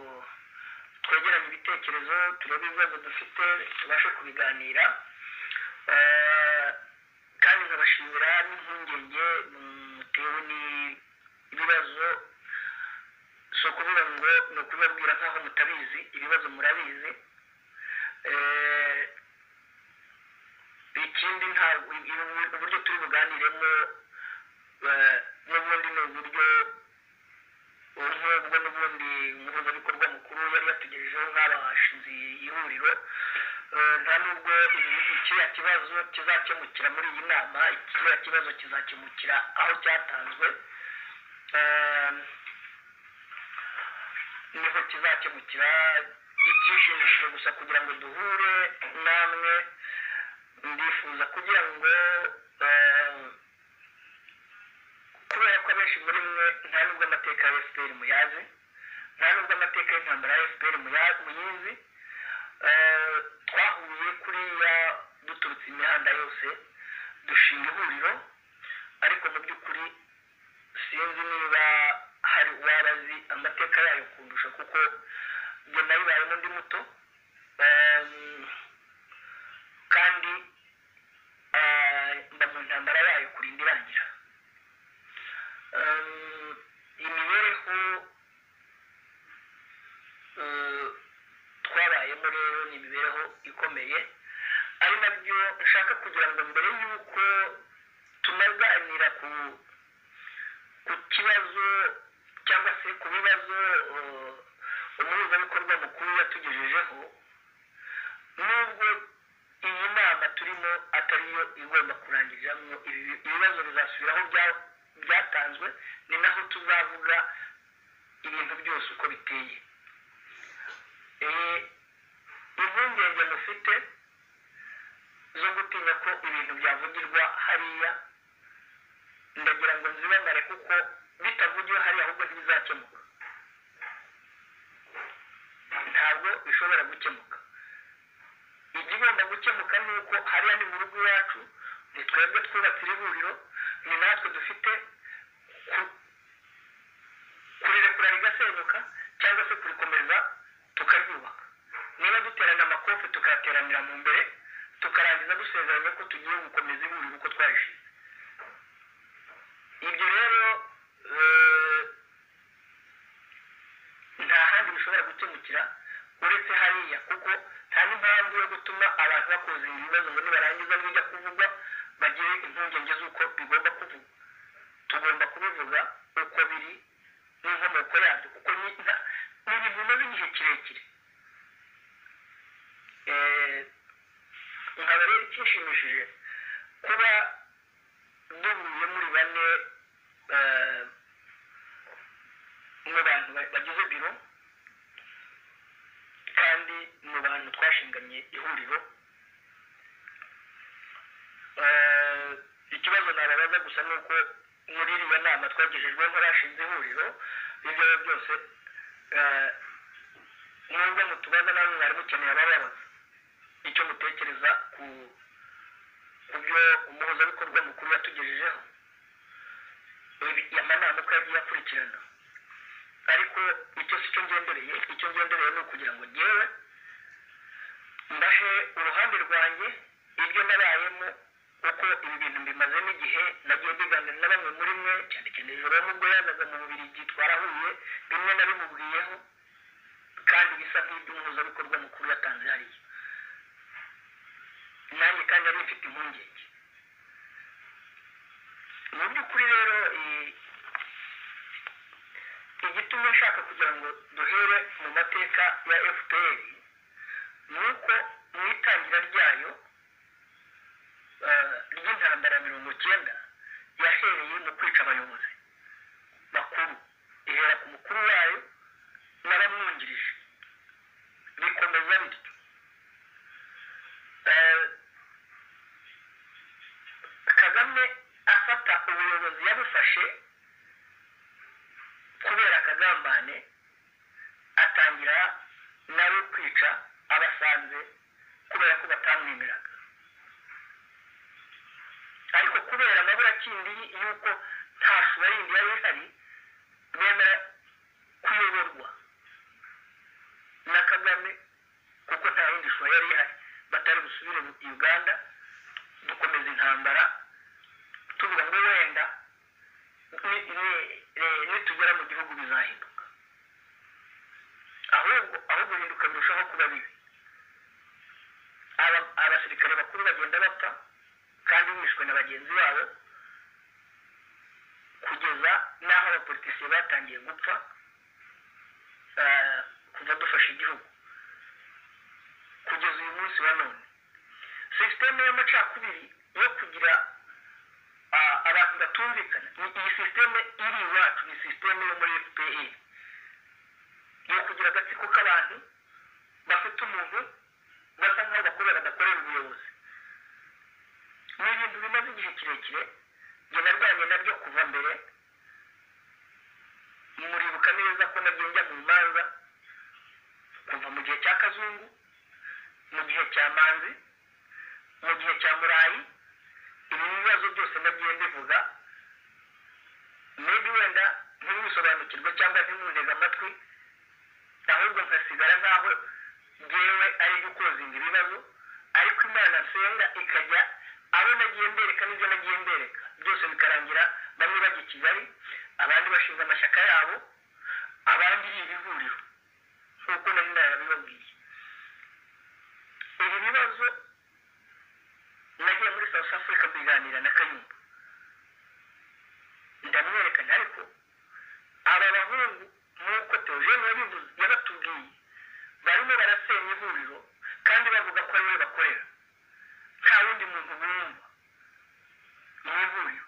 twegeranye ibitekerezo turebe ibibazo dufite tubashe kubiganira Eh, kandi nkabashimira n'impungenge mutewe n'ibibazo si ukuvuga ngo ni ukubabwira nk'aho mutabizi ibibazo murabizi Eh, ikindi nta uburyo turi buganiremo eh, n'ubundi ni uburyo nk'ubwo n'ubundi umuhuzabikorwa mukuru yari yatugejejeho nk'abashinze iyi huriro Eh, nta nubwo ibi- kiriya kibazo kizakemukira muri iyi nama kiriya kibazo kizakemukira aho cyatanzwe Eh, niho kizakemukira icyishimishije gusa kugira ngo duhure namwe ndifuza kugira ngo eh, kubera ko abenshi muri mwe nta nubwo amateka ya fpr muyazi nta nubwo amateka y'intambara ya fpr muya- muyizi Eh, twahuye kuriya duturutse imihanda yose dushinga ihuriro ariko mu by'ukuri sinzi niba hari uwaba azi amateka yayo kundusha kuko njye nayibayemo ndi muto Em, kandi eh, mba mu ntambara yayo kurinda irangira ikomeye ari nabyo nshaka kugira ngo mbere y'uko tunaganira ku ku kibazo cyangwa se ku bibazo eh, umuhuzabikorwa mukuru yatugejejeho nubwo iyi nama turimo atari yo igomba kurangiriramo ibi- ibibazo bizasubiraho bya- byatanzwe ni naho tuzavuga ibintu byose uko biteye Eh, impungenge mufite zo gutinya ko ibintu byavugirwa hariya ndagira ngo nzibamare kuko bitavugiwe hariya ahubwo ntibizakemuka ntabwo bishobora gukemuka igigomba gukemuka ni uko hariya ni mu rugo iwacu ni twebwe twubatse iri huriro ni natwe dufite ku- kurirekura rigasenyuka cyangwa se kurikomeza tukaryubaka niba duterana amakofe tukayateranira mu mbere tukarangiza dusezeranya ko tugiye gukomeza ihuriro uko twarishize ibyo rero eh, nta handi bishobora gukemukira uretse hariya kuko nta n'impamvu yo gutuma abantu bakoze ibi bibazo ngo nibarangiza bijya kuvugwa bagire impungenge z'uko bigomba kuvugwa tugomba kubivuga uko biri n'inkomoko yabyo kuko ni nta- ni ibintu bimaze igihe kirekire Eh, nkaba rero icyishimishije kuba duhuye muri bane eh, mu bantu ba- bagize biro kandi mu bantu twashinganye ihuriro Eh, ikibazo nababaza gusa ni uko muri iriya nama twagejejwe nk'abashinze ihuriro ibyo ari byo byose eh, nubwo mutubaza nawe mwari mukeneye abababaza icyo mutekereza ku ku byo umuhuzabikorwa mukuru yatugejejeho Ibi- amanama uko yagiye akurikirana ariko icyo si cyo ngendereye icyo ngendereye ni ukugira ngo ngewe ndahe uruhande rwanjye ibyo nabayemo kuko ibi bintu mbimaze n'igihe nagiye biganira na bamwe muri mwe cyane cyane ijoro n'ubwo yazaga mu bubirigi twarahuye bimwe na bimubwiyeho kandi bisa nk'iby'umuhuzabikorwa mukuru yatanze hariya nanjye kandi nari mfite impungenge mu by'ukuri rero eh, igituma nshaka kugira ngo duhere mu mateka ya fpr ni uko mu itangira ryayo eh, ry'intambara mirongo icyenda yahereye mu kwica abayobozi bakuru ihera ku mukuru wayo n'abamwungirije bikomeza bityo Eh, kagame afata ubuyobozi yabufashe kubera akagambane atangira nawe kwica abasanze kubera ko batamwemeraga ariko kubera amaburakindi y'uko nta sura yindi yari ihari bemera kuyoborwa na kagame kuko nta yindi sura yari ihari batari busubire mu uganda dukomeza intambara tuvuga ngo wenda ni- ni- ni- nitugera mu gihugu bizahinduka ahubwo aho guhinduka birushaho kuba bibi Aba- abasirikare bakuru bagenda bapfa kandi bishwe na bagenzi babo kugeza n'aho abapolitisiye batangiye gupfa eh, kuva dufasha igihugu kugeza uyu munsi wa none sisiteme y'amacakubiri yo kugira ah, abantu batumvikana ni iyi sisiteme iri iwacu ni sisiteme yo muri fpr yo kugira agatsiko k'abantu bafite umuntu basa nk'aho bakorera badakorera ubuyobozi ni ibintu bimaze igihe kirekire njye narwanye nabyo kuva mbere muribuka neza ko nabyo njya mu manza kuva mu gihe cya kazungu mu gihe cya manzi mu gihe cya murayi ibi bibazo byose nagiye mbivuga maybe wenda ntibisobanukirwe cyangwa ntimunteze amatwi ahubwo nkasigara nk'aho ngewe ari gukozinga ibibazo ariko imana nsenga ikajya abo nagiye mbereka n'ibyo nagiye mbereka byose bikarangira bamwe bajya i kigali abandi bashinze amashyaka yabo abandi iri ihuriro nk'uko nari narabibabwiye ibi bibazo nagiye muri south africa kubiganira na kayumba ndamwerekana ariko aba bahungu nk'uko teogene yabivuze yabatubwiye barimo barasenya ihuriro kandi bavuga ko ariwe bakorera nta wundi muntu bumva mu ihuriro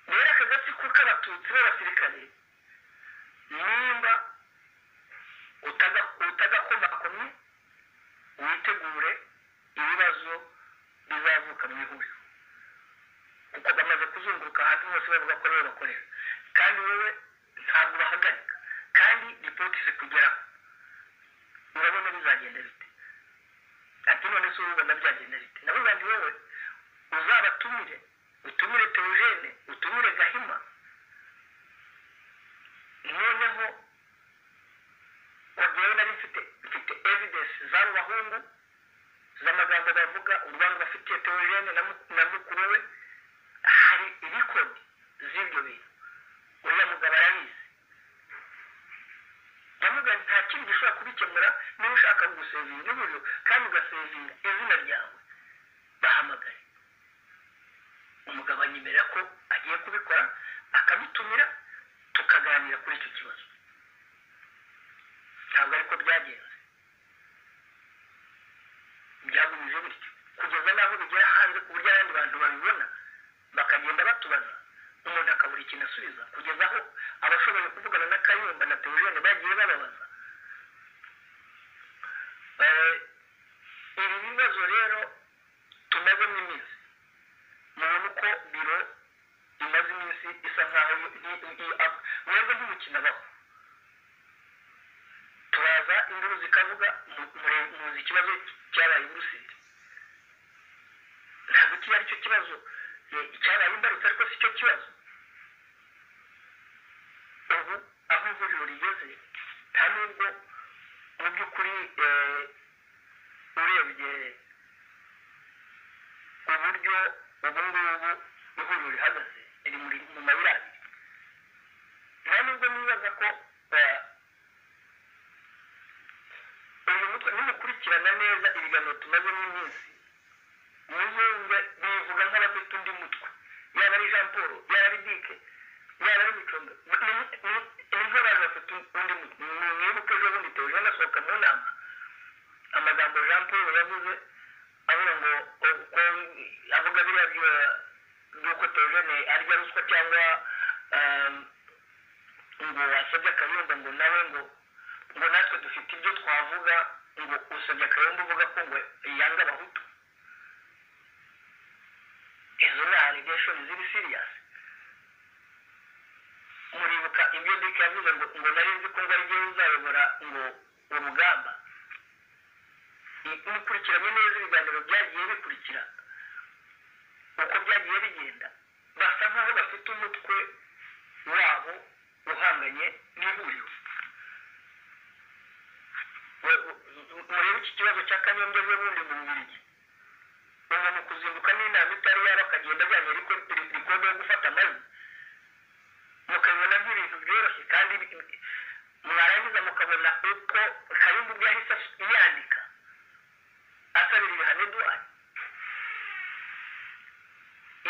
rero aka gatsiko k'abatutsi b'abasirikare nimba utaga- utagakomakomye witegure ibibazo bizavuka mu ihuriro kuko bamaze kuzunguruka ahantu hose bavuga ko aribo bakorera kandi wowe ntabwo bahagarika kandi ripoti zikugeraho urabona bizagenda bite ati none se urubona byagenda bite ndavuga nti wowe uzabatumire utumire teogene utumire gahima noneho ngo nari mfite mfite evidence z'abo bahungu z'amagambo bavuga urwango bafitiye teogene na mu- na mukuru we hari ibikoni z'ibyo bintu uriya mugabo arabizi ndavuga nti nta kindi gishobora kubikemura niba ushaka gusevinga uburyo kandi ugasevinga izina ryawe bahamagaye umugabo anyemerera ko agiye kubikora akamutumira tukaganira kuri icyo kibazo ntabwo ariko byagenze byagumije bityo kugeza n'aho bigera hanze ku buryo abandi bantu babibona bakagenda batubaza umuntu akabura ikintu asubiza kugeza aho abashoboye kuvugana na kayumba na teogene bagiye bababaza Eh, ibi bibazo rero tumazemo iminsi mubona uko biro imaze iminsi isa nkaho mwebwe nk'umukino abaho turaza induru zikavuga mu- mure- muzi ikibazo cyabaye i buruseli ntabwo kiba ari cyo kibazo eh, icyabaye imbarutso ariko si cyo kibazo ubu aho ivuriro rigeze nta nubwo mu by'ukuri eh, urebye uburyo ubu ngubu ihuriro rihagaze riri muri mu mayira abiri nta nubwo nibaza ko eh, uyu mutwe nimukurikirana neza ibiganiro tumazemo iminsi muzumve bivuga nk'abafite undi mutwe yaba ari jean paul yaba ari dike yaba ari micondo ni nk'abantu bafite undi mutwe mwibuke ejo bundi teje anasohoka mu nama amagambo jean paul yavuze avuga ngo o- ko avuga biriya byo- by'uko teogene arya ruswa cyangwa ehm, ngo wasabye akayumba ngo nawe ngo ngo natwe dufite ibyo twavuga ngo usabye akayumba uvuga ko ngo yanga abahutu izo ni allegation ziri serious muribuka ibyo ndike yavuze ngo ngo nari nzi ko ngo arijye uzayobora ngo urugamba Ni- mukurikiranye neza ibiganiro byagiye bikurikira uko byagiye bigenda basa nkaho bafite umutwe wabo uhanganye n'ihuriro We- u- u- murebe iki kibazo cya kanyombya n'ubundi mu bubiligi umuntu kuzinduka n'inama itari yaba akagenda ajyanye ariko rikode yo gufata amajwi mukabibona nk'ibintu byoroshye kandi bi- bi- mwarangiza mukabona uko kayumba ubwo yahise as- yandika asabira ibihano eduwari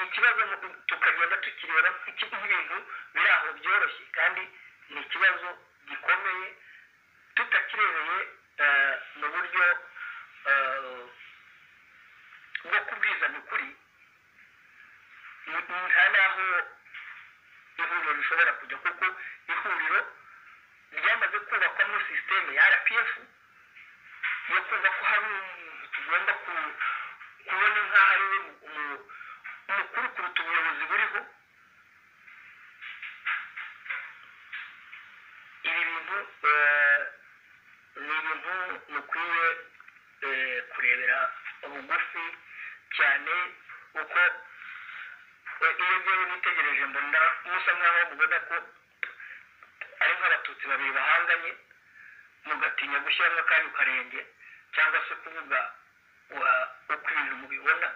ikibazo mu- tukagenda tukireba nk'iki- nk'ibintu biri aho byoroshye kandi ni ikibazo gikomeye tutakirebeye eh, mu buryo eh, bwo kubwizanya ukuri ni- ni nta n'aho ihuriro rishobora kujya kuko ihuriro ryamaze kubakwamo sisiteme ya rpf yo kumva ko hari umuntu tugomba ku- kubona nk'aho ari we mu- mu- mukuru kuruta ubuyobozi buriho ibi bintu eh, ni ibintu mukwiye eh, kurebera bugufi cyane uko eh, iyo ngewe nitegereje mbona musa nk'aho mubona ko ari nk'abatutsi babiri bahanganye mugatinya gushyiramo akandi karenge cyangwa se kuvuga wa- uko ibintu mubibona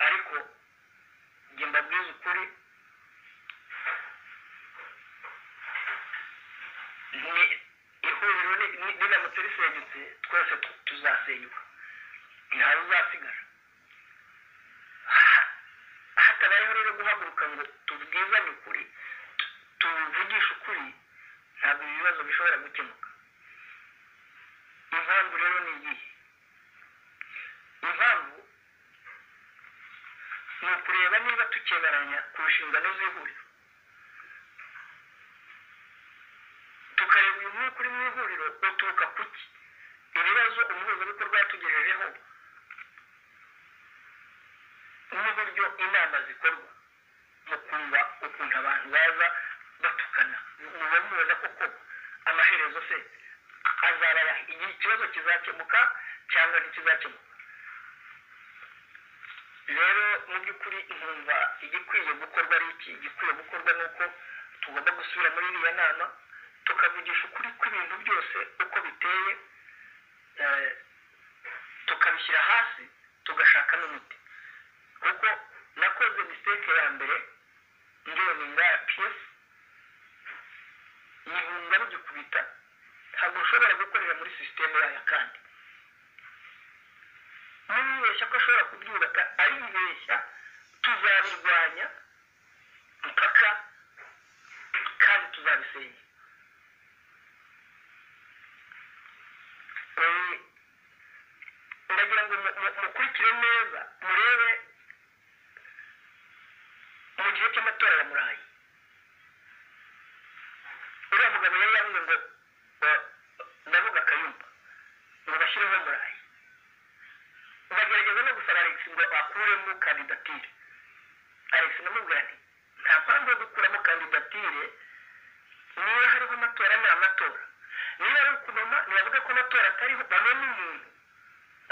ariko njye mbabwiza ukuri ni ihuriro ni- ni- riramutse risenyutse twese tu- tuzasenyuka uzasigara hatabayeho rero guhaguruka ngo tubwizane ukuri tuvugishe ukuri ntabwo ibi bibazo bishobora gukemuka impamvu rero ni iyihe impamvu ni ukureba niba tukemeranya ku nshingano z'ihuriro tukareba uyu mwuka uri mu ihuriro uturuka ku ki ibibazo umuhuzabikorwa yatugejejeho n'uburyo inama zikorwa mu kumva ukuntu abantu baza batukana muba mubona koko amaherezo se azabara igihe ikibazo kizakemuka cyangwa ntikizakemuka rero mu by'ukuri nkumva igikwiye gukorwa ari iki igikwiye gukorwa ni uko tugomba gusubira muri iriya nama tukavugisha ukuri kw'ibintu byose uko biteye eh, tukabishyira hasi tugashaka n'umuti kuko nakoze mistake ya mbere ngewe ni ngaya piyesi yihunga rugikubita ntabwo ushobora gukorera muri sisiteme yayo kandi niyibeshya ko ashobora kubyubaka aribeshya tuzabirwanya mpaka kandi tuzabisenya Eh, ndagira ngo mu- mu- mukurikire neza murebe mu gihe cy'amatora ya murayi uriya mugabo yari yavuze ngo eh, ndavuga akayumba ngo bashyireho murayi bagerageza no gusaba alex ngo akuremo kandidatire alex namubwira ati nta mpamvu yo gukuramo kandidatire niba hariho amatora ni amatora niba ari ukunoma ntibavuga ko amatora atariho banone umuntu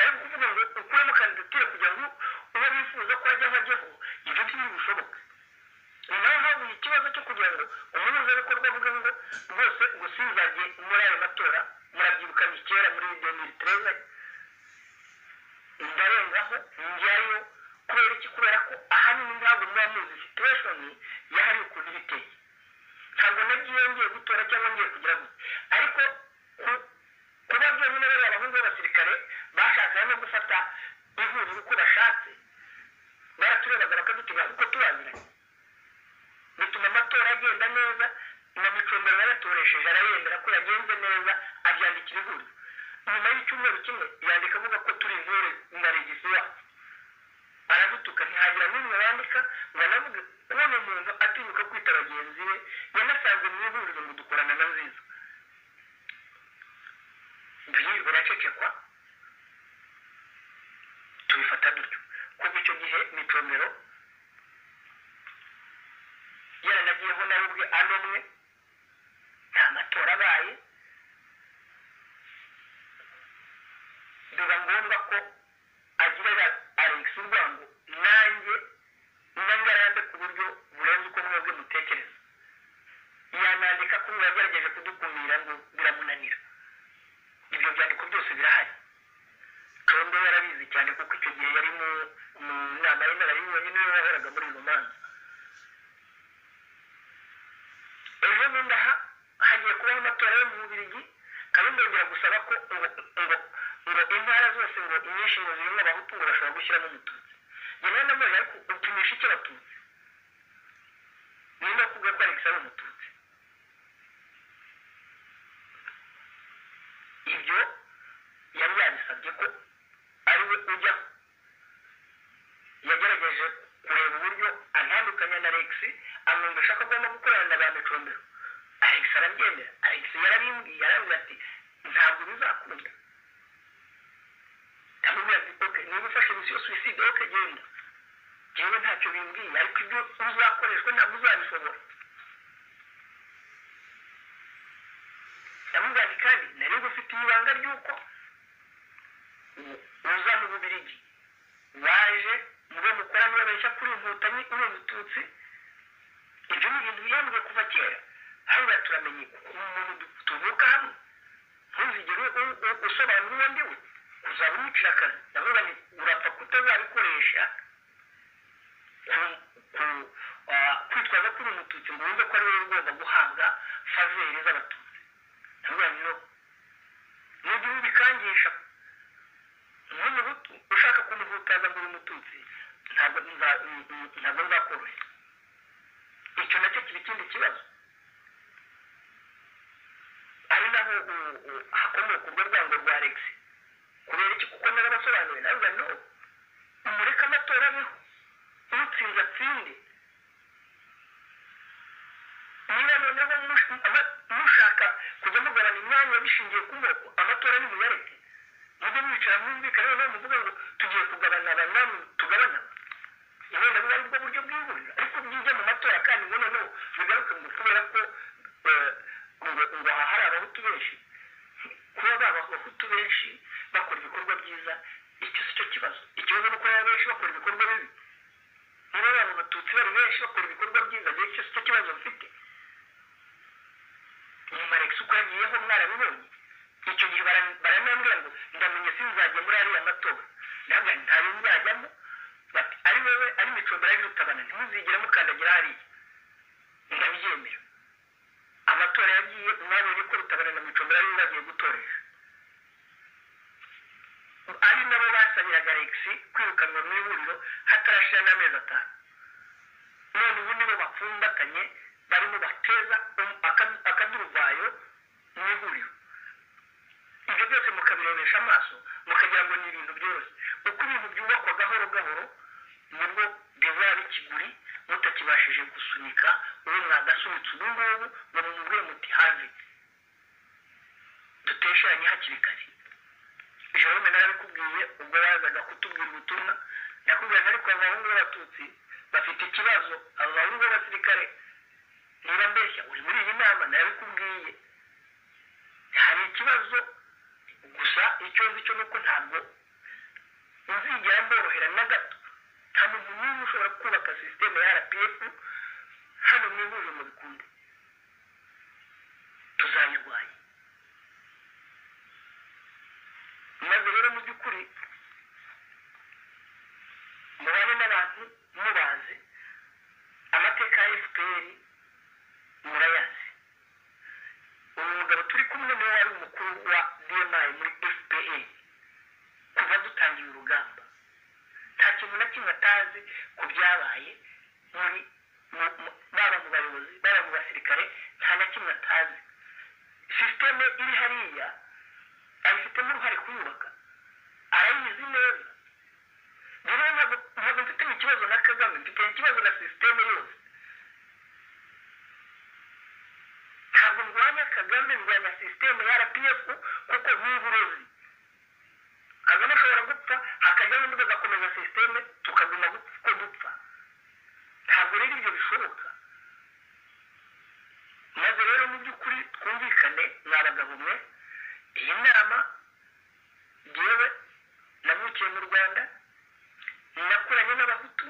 ari kuvuga ngo ukuremo kandidatire kugira ngo uwo bifuza ko ajyaho ajyeho ibyo ntibishoboka ni naho habuye ikibazo cyo kugira ngo umuhuzabikorwa avuga ngo rwose gusinzage muri ayo matora murabyibuka ni kera muri demiri tereza ndarengaho njyayo kubera iki kubera ko ahanini ntabwo muba muzi situweshoni yahariwe ukuntu iba iteye ntabwo nagiye ngiye gutora cyangwa ngiye kugira ngo ariko ku- kuba byonyine bari abahungu b'abasirikare bashakaga no gufata ihuriro uko bashatse baraturebaga bakadutega uko tubaziranye bituma amatora agenda neza na micombero yaratoresheje arayemera ko yagenze neza abyandikira ihuriro nyuma y'icyumweru kimwe yandika avuga ko turi intore na regisi wacu aragutuka ntihagira n'umwe wandika ngo anavuge kubona umuntu atinyuka kwita bagenzi be yanasanze mu ihuriro ngo dukorana na nziza ibyo biracecekwa tubifata dutyo kuko icyo gihe micomero yaranagiyeho nawe ubwe anomwe nta matora abaye biba ngombwa ko agira Alex urwango nanjye n'angarande ku buryo burenze uko mwebwe mutekereza yanandika ko mwaba yagerageje kudukumira ngo biramunanira ibyo byandiko byose birahari Condo yarabizi cyane kuko icyo gihe yari mu mu nama y'inararibonye niwe wahoraga muri rumanza ejo bundi aha hagiye kubaho amatora yo mu bubirigi kandi yongera gusaba ko ngo ngo ngo intara zose ngo inyinshi ngo zirimo abahutu ngo bashobora gushyiramo umututsi yewe na none ariko upimisha icyo abatutsi ni no kuvuga ko alex ari umututsi ibyo yari yabisabye ko ari we ujyaho yagerageje kureba uburyo antandukanya na alex amwumvisha ko agomba gukorana na ba micombero alex arabyemera alex yarabimbwiye arabimbwira ati ntabwo bizakunda amubwira ati oke niba ufashe misiyo suwiside oke genda njyewe ntacyo bimbwiye ariko ibyo uzakoreshwa ntabwo uzabishobora ndamubwira ati kandi nari ngufitiye ibanga ry'uko uza mu bubirigi waje mube mukora mwabeshya kuri inkotanyi uri umututsi ibyo ni ibintu biyambwe kuva kera hariya turamenye umuntu du- tuvuka hano ntuzigere u- u- usobanura uwo ndiwe uzaba umucira akazi ndavuga nti urapfa kutazabikoresha ku- ku- ah, kwitwaza kuri umututsi ngo wumve ko ari wowe ugomba guhabwa faveri z'abatutsi ndavuga nti no nujya ubikangisha nk'umuhutu ushaka kunihuta ngo uri umututsi ntabwo nza- mm, mm, ntabwo nzakorohera icyo nacyo kiba ikindi kibazo ari naho u- u- hakomoka urwo rwango rwa alex kubera iki kuko narabasobanuriye nawe bari no mureke amatora abeho utsinze atsinde niba noneho mush- ama- mushaka kujya mugabana imyanya bishingiye ku moko amatora nimuyareke mujye mwicara mwumvikane noneho muvuga ngo tugiye kugabana abanani tugabana wenda bwari bwo buryo bwihurira ariko bwije mu matora kandi ngo noneho bigaruke ngo kubera ko eh, ngo ngo aha hari abahutu benshi kuba baba abahutu benshi bakora ibikorwa byiza icyo si cyo kibazo ikibazo ni uko baba benshi bakora ibikorwa bibi niba baba abatutsi bari benshi bakora ibikorwa byiza rero icyo si cyo kibazo bafite nyuma rex uko yagiyeho mwarabibonye icyo gihe bara- baranambwira ngo ndamenya sinzajya muri ariya matora ntabwo ntayo nzajyamo bati ari wowe ari micombe ari rutabana ntimuzigere mukandagira hariya ndabyemera amatora yagiye mwabonye ko rutabana na micombe ariyo bagiye gutoresha ari nabo basabiraga rex kwirukanwa mu ihuriro hatarashira n'amezi atanu none ubu nibo bapfumbatanye barimo bateza um- aka- akaduruvayo mu ihuriro ibyo byose mukabirebesha amaso mukagira ngo ni ibintu byoroshye uko ibintu byubakwa gahoro gahoro nibwo bivura n'ikiguri mutakibashije gusunika ubu mwagasunitse ubu ngubu ngo mumubwire muti have dutesheranye hakiri kare jerome narabikubwiye ubwo yazaga kutubwira ubutumwa nakubwira ariko aba bahungu b'abatutsi bafite ikibazo aba bahungu b'abasirikare niba mbeshya uri muri iyi nama narabikubwiye hari ikibazo gusa icyo nzi cyo ni uko ntabwo uzigera mborohera na gato nta muntu n'umwe ushobora kubaka sisiteme ya rpf hano mu ihuriro mu bikunde tuzayirwanya maze rero mu by'ukuri mubane n'abantu mubazi amateka ya fpr murayazi uyu mugabo turi kumwe niwe wari umukuru wa dmi muri fpa kuva dutangiye urugamba nta kintu na kimwe atazi ku byabaye muri mu- mu- baba mu bayobozi baba mu basirikare nta na kimwe atazi sisiteme iri hariya abifitemo uruhare kuyubaka arayizi neza rero ntabwo ntabwo mfitanye ikibazo na kagame mfitanye ikibazo na sisiteme yose ntabwo ndwanya kagame ndwanya sisiteme ya rpf kuko nk'iyi uruzi kagame ashobora gupfa hakajyaho undi bagakomeza sisiteme tukaguma gupfa uko dupfa ntabwo rero ibyo bishoboka maze rero mu by'ukuri twumvikane mwa bagabo mwe iyi nama yewe navukiye mu rwanda nakoranye n'abahutu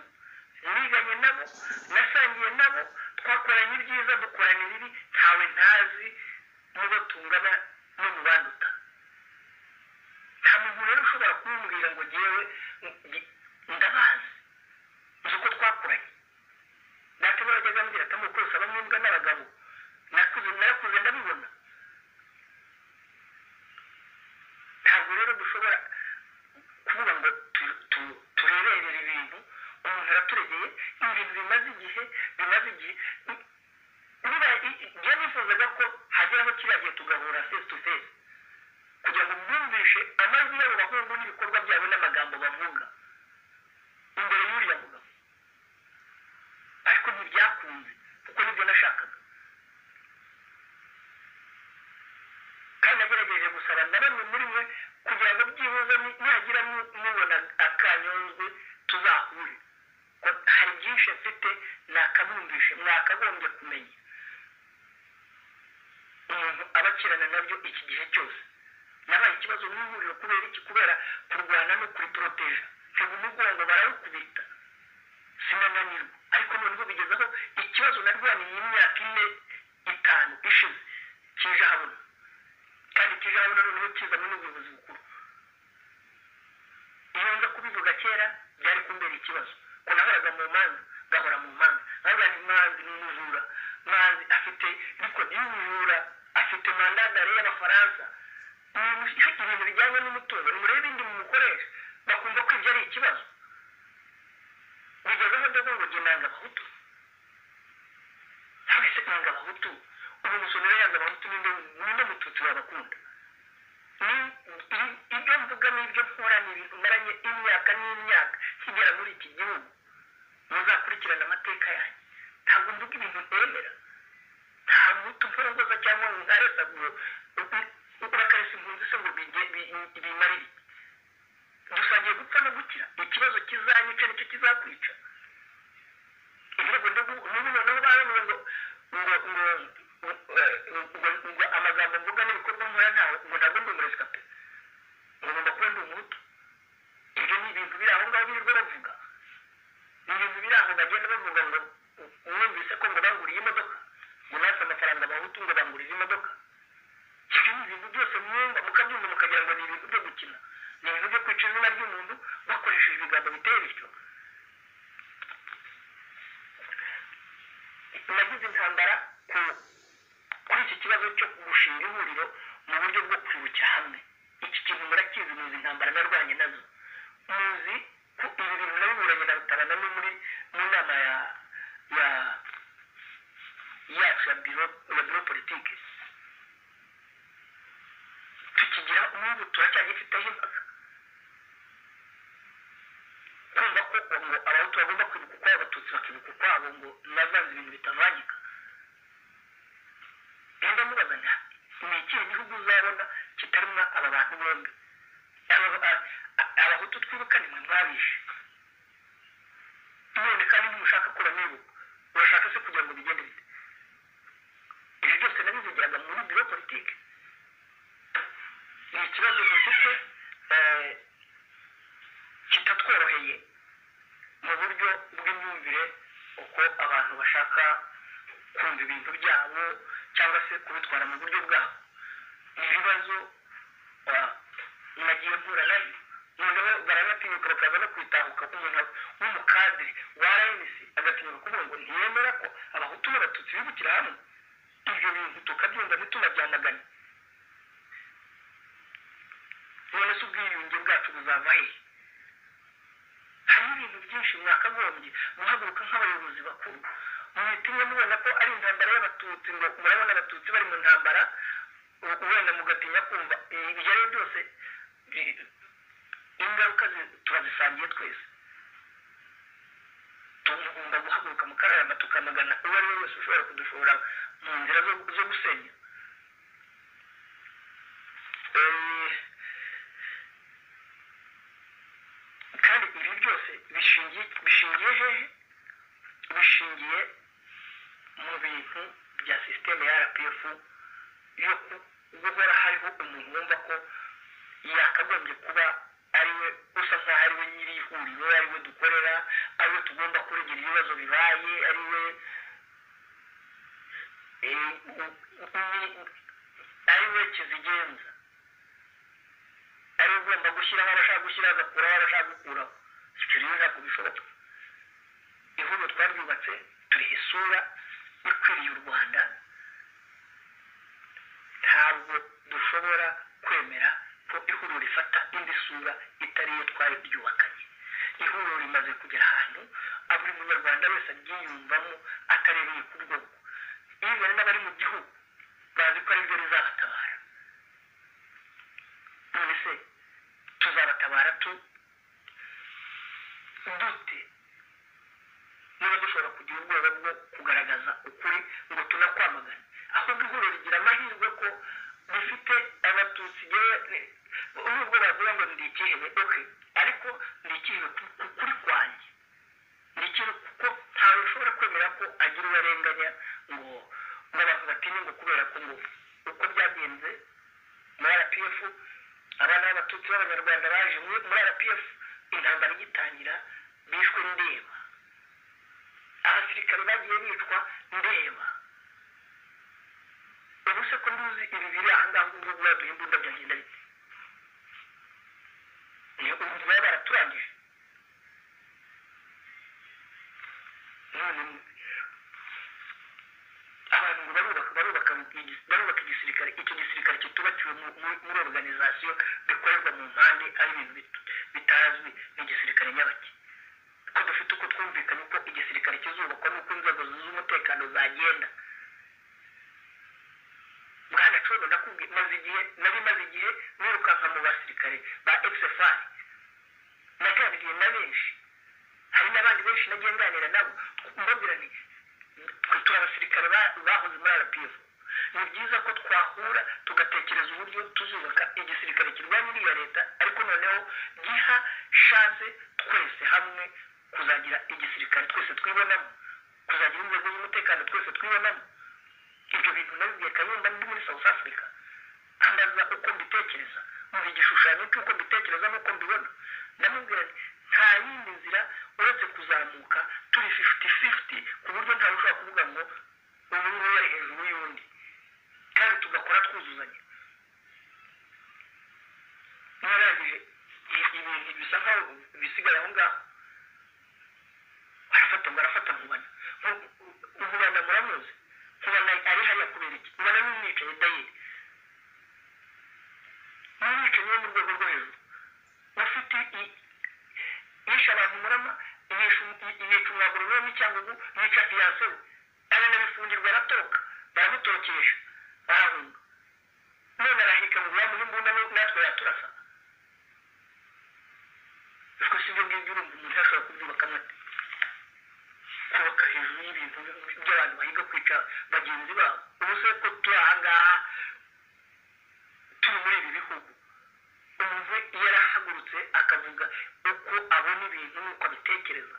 niganye nabo nasangiye nabo twakoranye ibyiza dukorana ibibi ntawe ntazi n'uwo tungana no mu banduta nta muntu rero ushobora kumubwira ngo ngewe ngi- ndabazi nzi uko twakoranye data n'abajyaga ambwira atamuko kose abamwibwa n'abagabo nakuze narakuze ndabibona ntabwo rero dushobora kuvuga ngo tu- tu- tureberere ibintu umuntu araturegeye ibintu bimaze igihe bimaze igihe niba njya nifuzaga ko hageraho kiriya gihe tugahura face to face kugira ngo mwumvishe amajwi y'abo bahungu n'ibikorwa byabo n'amagambo bavuga imbere y'uriya mugabo ariko ntibyakunze kuko nibyo nashakaga kandi nagerageje gusaba na bamwe muri mwe kugira ngo byibuze ni- nihagira mu- mubona akanyuzwe tuzahure ko hari byinshi mfite nakabumvishe mwakagombye kumenya umuntu abakirana nabyo iki gihe cyose nabaye ikibazo n'ihuriro kubera iki kubera kurwana no kuriporoteja ntego umugongo bararukubita sinananirwa ariko noneho bigeze aho ikibazo narwaniye imyaka ine itanu ishize kije habona kandi ikijambo noneho kizamo n'ubuyobozi bukuru iyo nza kubivuga kera byari kumbera ikibazo ko nahoraga mu manza gahora mu manza nkavuga ni manzi ni umujura manzi afite rikodi y'ubujura afite mandadare y'abafaransa Ni ibintu ibintu bijyanye n'umutungo nimurebe ibindi mumukoresha bakumva ko ibyo ari ikibazo bigezeho ndavuga ngo jye nanga abahutu ntawe se nanga abahutu ubu musonera yanga abahutu ninde ninde mututsi wabakunda ni ibyo mvuga n'ibyo nkora ni ibintu maranye imyaka n'imyaka kigera muri iki gihugu muzakurikirana amateka yanyu ntabwo mvuga ibintu nemera nta mutu mporongoza cyangwa ngo nkaresa ngo bakaresa impunzi se ngo bige- bi- bimarire dusangiye gupfa no gukira ikibazo kizanyica nicyo kizakwica ibirego n'ubu noneho baravuga ngo ngo ngo ngo- ngo amagambo mvuga n'ibikorwa nkora ntawe ngo ntabwo ndi umurezi kape ngo ngomba kuba ndi umuhutu ibyo ni ibintu biri aho ngaho birirwa bavuga ni ibintu biri aho bagenda bavuga ngo mwumvise ko ngo banguriye imodoka ngo natwe amafaranga abahutu ngo bangurize imodoka ibyo ni ibintu byose mwumva mukabyumva mukagira ngo ni ibintu byo gukina ni ibintu byo kwica izina ry'umuntu bakoresheje ibigambo biteye bityo nagize intambara ku kuri iki kibazo cyo gushinga ihuriro mu buryo bwo kwibukira hamwe iki kintu murakizi muzi intambara narwanye nazo muzi ko ibi bintu nabiburanye na rutabana no muri mu nama ya ya yacu ya biro ya biro politike tukigira n'ubu turacyagifiteho impaka kumva ko ngo abahutu bagomba kwibuka ukwabo abatutsi bakibuka ukwabo ngo nazanze ibintu bitamwagika genda mubaza nta ni ikihe gihugu uzabona kitarimo aba bantu bombi Aba- a- a- abahutu twibuka nimwe mwabishe none kandi ntimushaka ko bamwibuka urashaka se kugira ngo bigende bite ibyo byose nabivugiraga muri biro politike ni ikibazo dufite eh, kitatworoheye mu buryo bw'imyumvire uko abantu bashaka kumva ibintu byabo cyangwa se kubitwara mu buryo bwabo ni ibibazo ah, nagiye mpura nabyo noneho barabatinyuka bakaza no kwitahuka k'umuntu w'umukadiri wa rnc agatinyuka kuvuga ngo ntiyemera ko abahutu n'abatutsi bibukira hamwe ibyo bintu tukabyumva ntitunajyanagane none se ubwiyunge bwacu buzava hehe harimo ibintu byinshi mwakagombye muhaguruka nk'abayobozi bakuru mwitumye mubona ko ari intambara y'abatutsi ngo murabona abatutsi bari mu ntambara u- wenda mugatinya kumva ibi ibyo ari byo byose bi- ingaruka zi- turazisangiye twese tugomba guhaguruka mukararama tukamagana uwo ari we wese ushobora kudushora mu nzira zo zo gusenya Eh, kandi ibi byose bishingiye bishingiye hehe bishingiye mu bintu bya sisiteme ya rpf yo ku- guhora hariho umuntu wumva ko yakagombye kuba ari we usa nk'aho ari we nyiri ihuriro ari we dukorera ari we tugomba kuregera ibibazo bibaye ari we eh, u- u- ari we kizigenza ari ugomba gushyiraho abashaka gushyiraho agakuraho abashaka gukuraho icyo rero ntabwo bishoboka ihuriro twaryubatse turiha isura ikwiriye u rwanda ntabwo dushobora kwemera ko ihuriro rifata indi sura itari iyo twari ryubakanye ihuriro rimaze kugera ahantu buri munyarwanda wese aryiyumvamo atarebeye ku bwoko iyo bari n'abari mu gihugu bazi ko ari byo rizabatabara none se tuzabatabara tu dute niba dushobora kugira ubwoba bwo kugaragaza ukuri ngo tunakwamagane ahubwo ihuriro rigira amahirwe ko rifite abatutsi yewe ni- n'ubwo bavuga ngo ndi ikihebe oke ariko ndi ikihebe ku- ku- kuri kwanjye ni ikintu kuko ntawe ushobora kwemera ko agira uwo arenganya ngo ngo abantu batinye ngo kubera ko ngo uko byagenze muri rpf abana b'abatutsi b'abanyarwanda baje muri muri rpf intambara igitangira bishwe ndeba abasirikare bagiye bicwa ndeba ubu se ko nduzi ibi biri aha ngaha ngo biba duhimbunda byagenda bite ni ubu baba baraturangije none abantu ngo barubaka barubaka igi- barubaka igisirikare icyo gisirikare kitubakiwe mu- mu- muri organization bikorerwa mu mpande ari ibintu bitu- bitazwi n'igisirikare nyabaki ko dufite uko twumvikanye uko igisirikare kizubakwa n'uko inzego z'umutekano zagenda bwana cyondo ndakubwira maze igihe nari maze igihe nirukanka mu basirikare ba efuperi naganiriye na benshi hari n'abandi benshi nagiye nganira nabo mbabwira nti twe turi abasirikare ba- bahoze muri arapiyefu ni byiza ko twahura tugatekereza uburyo tuzubaka igisirikare kirwanya iriya leta ariko noneho giha shanse twese hamwe kuzagira igisirikare twese twibonamo kuzagira inzego z'umutekano twese twibonamo ibyo bintu nabibwiye kayumba ndi muri south africa ambaza uko mbitekereza muha igishushanyo cy'uko mbitekereza n'uko mbibona ndamubwira nti nta yindi nzira uretse kuzamuka turi fifiti fifiti ku buryo ntawe ushobora kuvuga ngo ubu ngubu ari hejuru y'undi kandi tugakora twuzuzanya mwarangije i- ibintu bisa nkaho bisigaye aho ngaho arafata ngo arafata nkubana Nku- nkubana muramuzi nkubana ari hariya kubera iki nkubana n'umwicaye dayiri n'umwicanyi wo mu rwego rwo hejuru ufite i- yishe abantu murama yica umwaguro n'umwe cyangwa ubu yica fiyansewe aranabifungirwa aratoka baramutokesha arahunga none arahirika ngo yamuhe imbunda nu- natwe yaturasa ubwo si ibyo ngibyo urumva umuntu yashobora kubyubakamo ate kubaka hejuru y'ibintu by'abantu bahiga kwica bagenzi babo ubu se ko turi aha ngaha turi muri ibi bihugu umuntu yarahagurutse akavuga uko abona ibintu n'uko abitekereza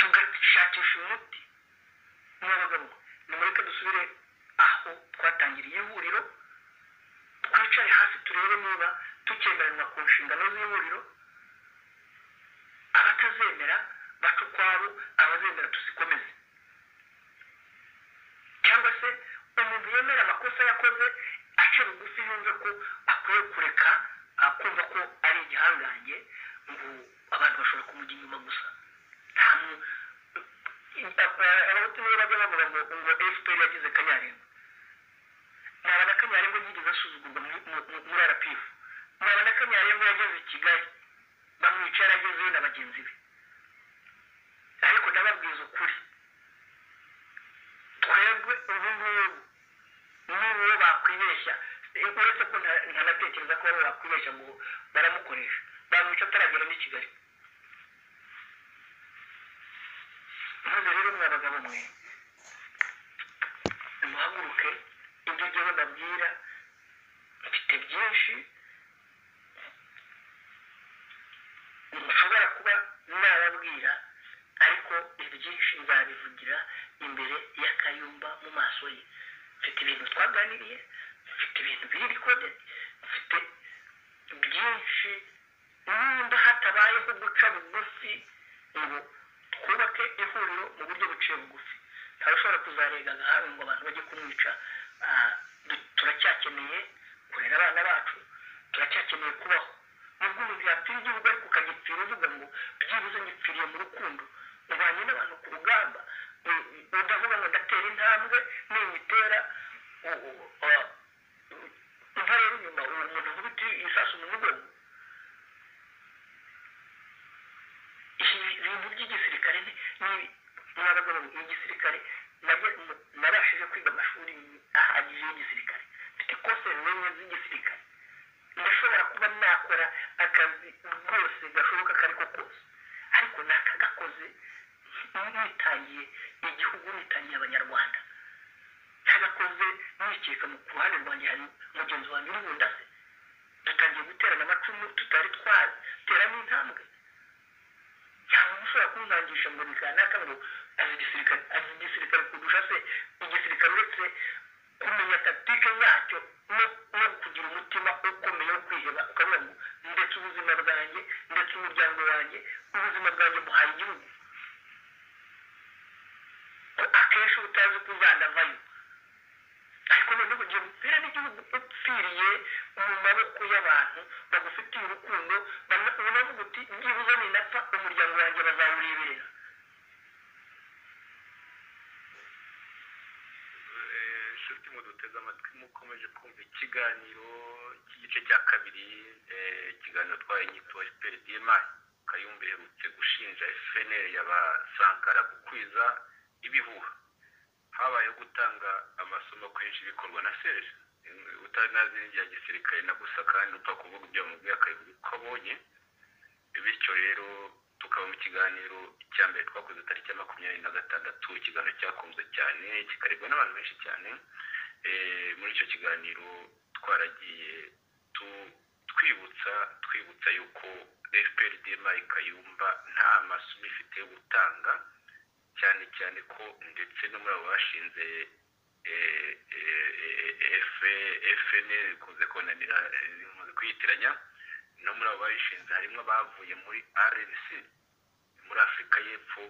tugashakisha umuti n'abagabo nimureke dusubire aho twatangiriye ihuriro twicare hasi turebe niba tukemeranywa ku nshingano z'ihuriro abatazemera baca ukwabo abazemera tuzikomeze cyangwa se umuntu yemera amakosa yakoze aca bugufi yumve ko akwiye kureka akumva ko ari igihangange ngo abantu bashobora kumujya inyuma gusa nta mu abahutu niyo bajya bavuga ngo ngo efuperi yagize kanyarengo naba na kanyarengo yigeze asuzugurwa muri- mu- muri arapifu naba na kanyarengo yageze i kigali bamwica yaragezeyo na bagenzi be ariko ndababwiza ukuri twebwe ubu ngubu n'uwo bakwibeshya Eh, uretse ko nta- ntanatekereza ko baba bakwibeshya ngo baramukoresha bamwica ataragera n'i kigali maze rero mwa bagabo mwe muhaguruke ibyo jyewe ndabwira mfite byinshi nshobora kuba nababwira ariko ibyinshi nzabivugira imbere ya kayumba mu maso ye mfite ibintu twaganiriye mfite ibintu biri rikode mfite byinshi nimba hatabayeho guca bugufi ngo twubake ihuriro mu buryo buciye bugufi ntawe ushobora kuzarega agahawe ngo abantu bajye kumwica Ah, du- turacyakeneye kurera abana bacu turacyakeneye kubaho nubwo umuntu yapfira igihugu ariko ukagipfira uvuga ngo byibuze ngipfiriye mu rukundo ubanye n'abantu ku rugamba u- u- udavuga ngo ndatera intambwe ninyitera u- u- a- u- ntareba inyuma uwo muntu nkubiti isasu mu mugongo Ibi- ibintu by'igisirikare ni ni- mwabagabo mwe, igisirikare nabyo- mu- nabashije kwiga amashuri ahagije y'igisirikare mfite kose n'enye z'igisirikare ndashobora kuba nakora akazi rwose gashoboka ako ari ko kose ariko nakagakoze nitangiye igihugu nitangiye abanyarwanda ntagakoze nikeka mu ku ruhande rwanjye hari mugenzi wanjye urubunda se dutangiye guterana amacumu tutari twateramo intambwe cyangwa ushobora kunangisha ngo ni kanaka ngo azi igisirikare azi igisirikare kudusha se igisirikare uretse kumenya takitike yacyo no no kugira umutima ukomeye wo kwiheba ukavuga ngo ndetse ubuzima bwanjye ndetse umuryango wanjye ubuzima bwanjye muhaye igihugu ko akenshi uba utazi ko uzanavayo ariko noneho ugiye gupfira n'igihugu upfiriye mu maboko y'abantu bagufitiye urukundo bana- unavuga uti byibuze ninapfa umuryango wanjye bazawureberera Eh, nshuti muduteze amatwi mukomeje kumva ikiganiro cy'igice cya kabiri eh, ikiganiro twaye nyito peridima kayumba iherutse gushinja fpr y'abasankara gukwiza ibihuha habayeho gutanga amasomo kenshi bikorwa na serge utari nazi n'irya gisirikare na gusa kandi upfa kuvuga ibyo wamubwiye akabivuga uko abonye bityo rero tukaba mu kiganiro cya mbere twakoze tariki ya makumyabiri na gatandatu ikiganiro cyakunzwe cyane kikarebwa n'abantu benshi cyane Eh, muri icyo kiganiro twaragiye tu- twibutsa twibutsa yuko fpr dma kayumba nta masomo ifite yo gutanga cyane cyane ko ndetse no muri abo bashinze eh, eh, eh, F- fnl ikunze kunanira ikunze kwiyitiranya no muri abo bayishinze harimo abavuye muri rnc muri afurika y'epfo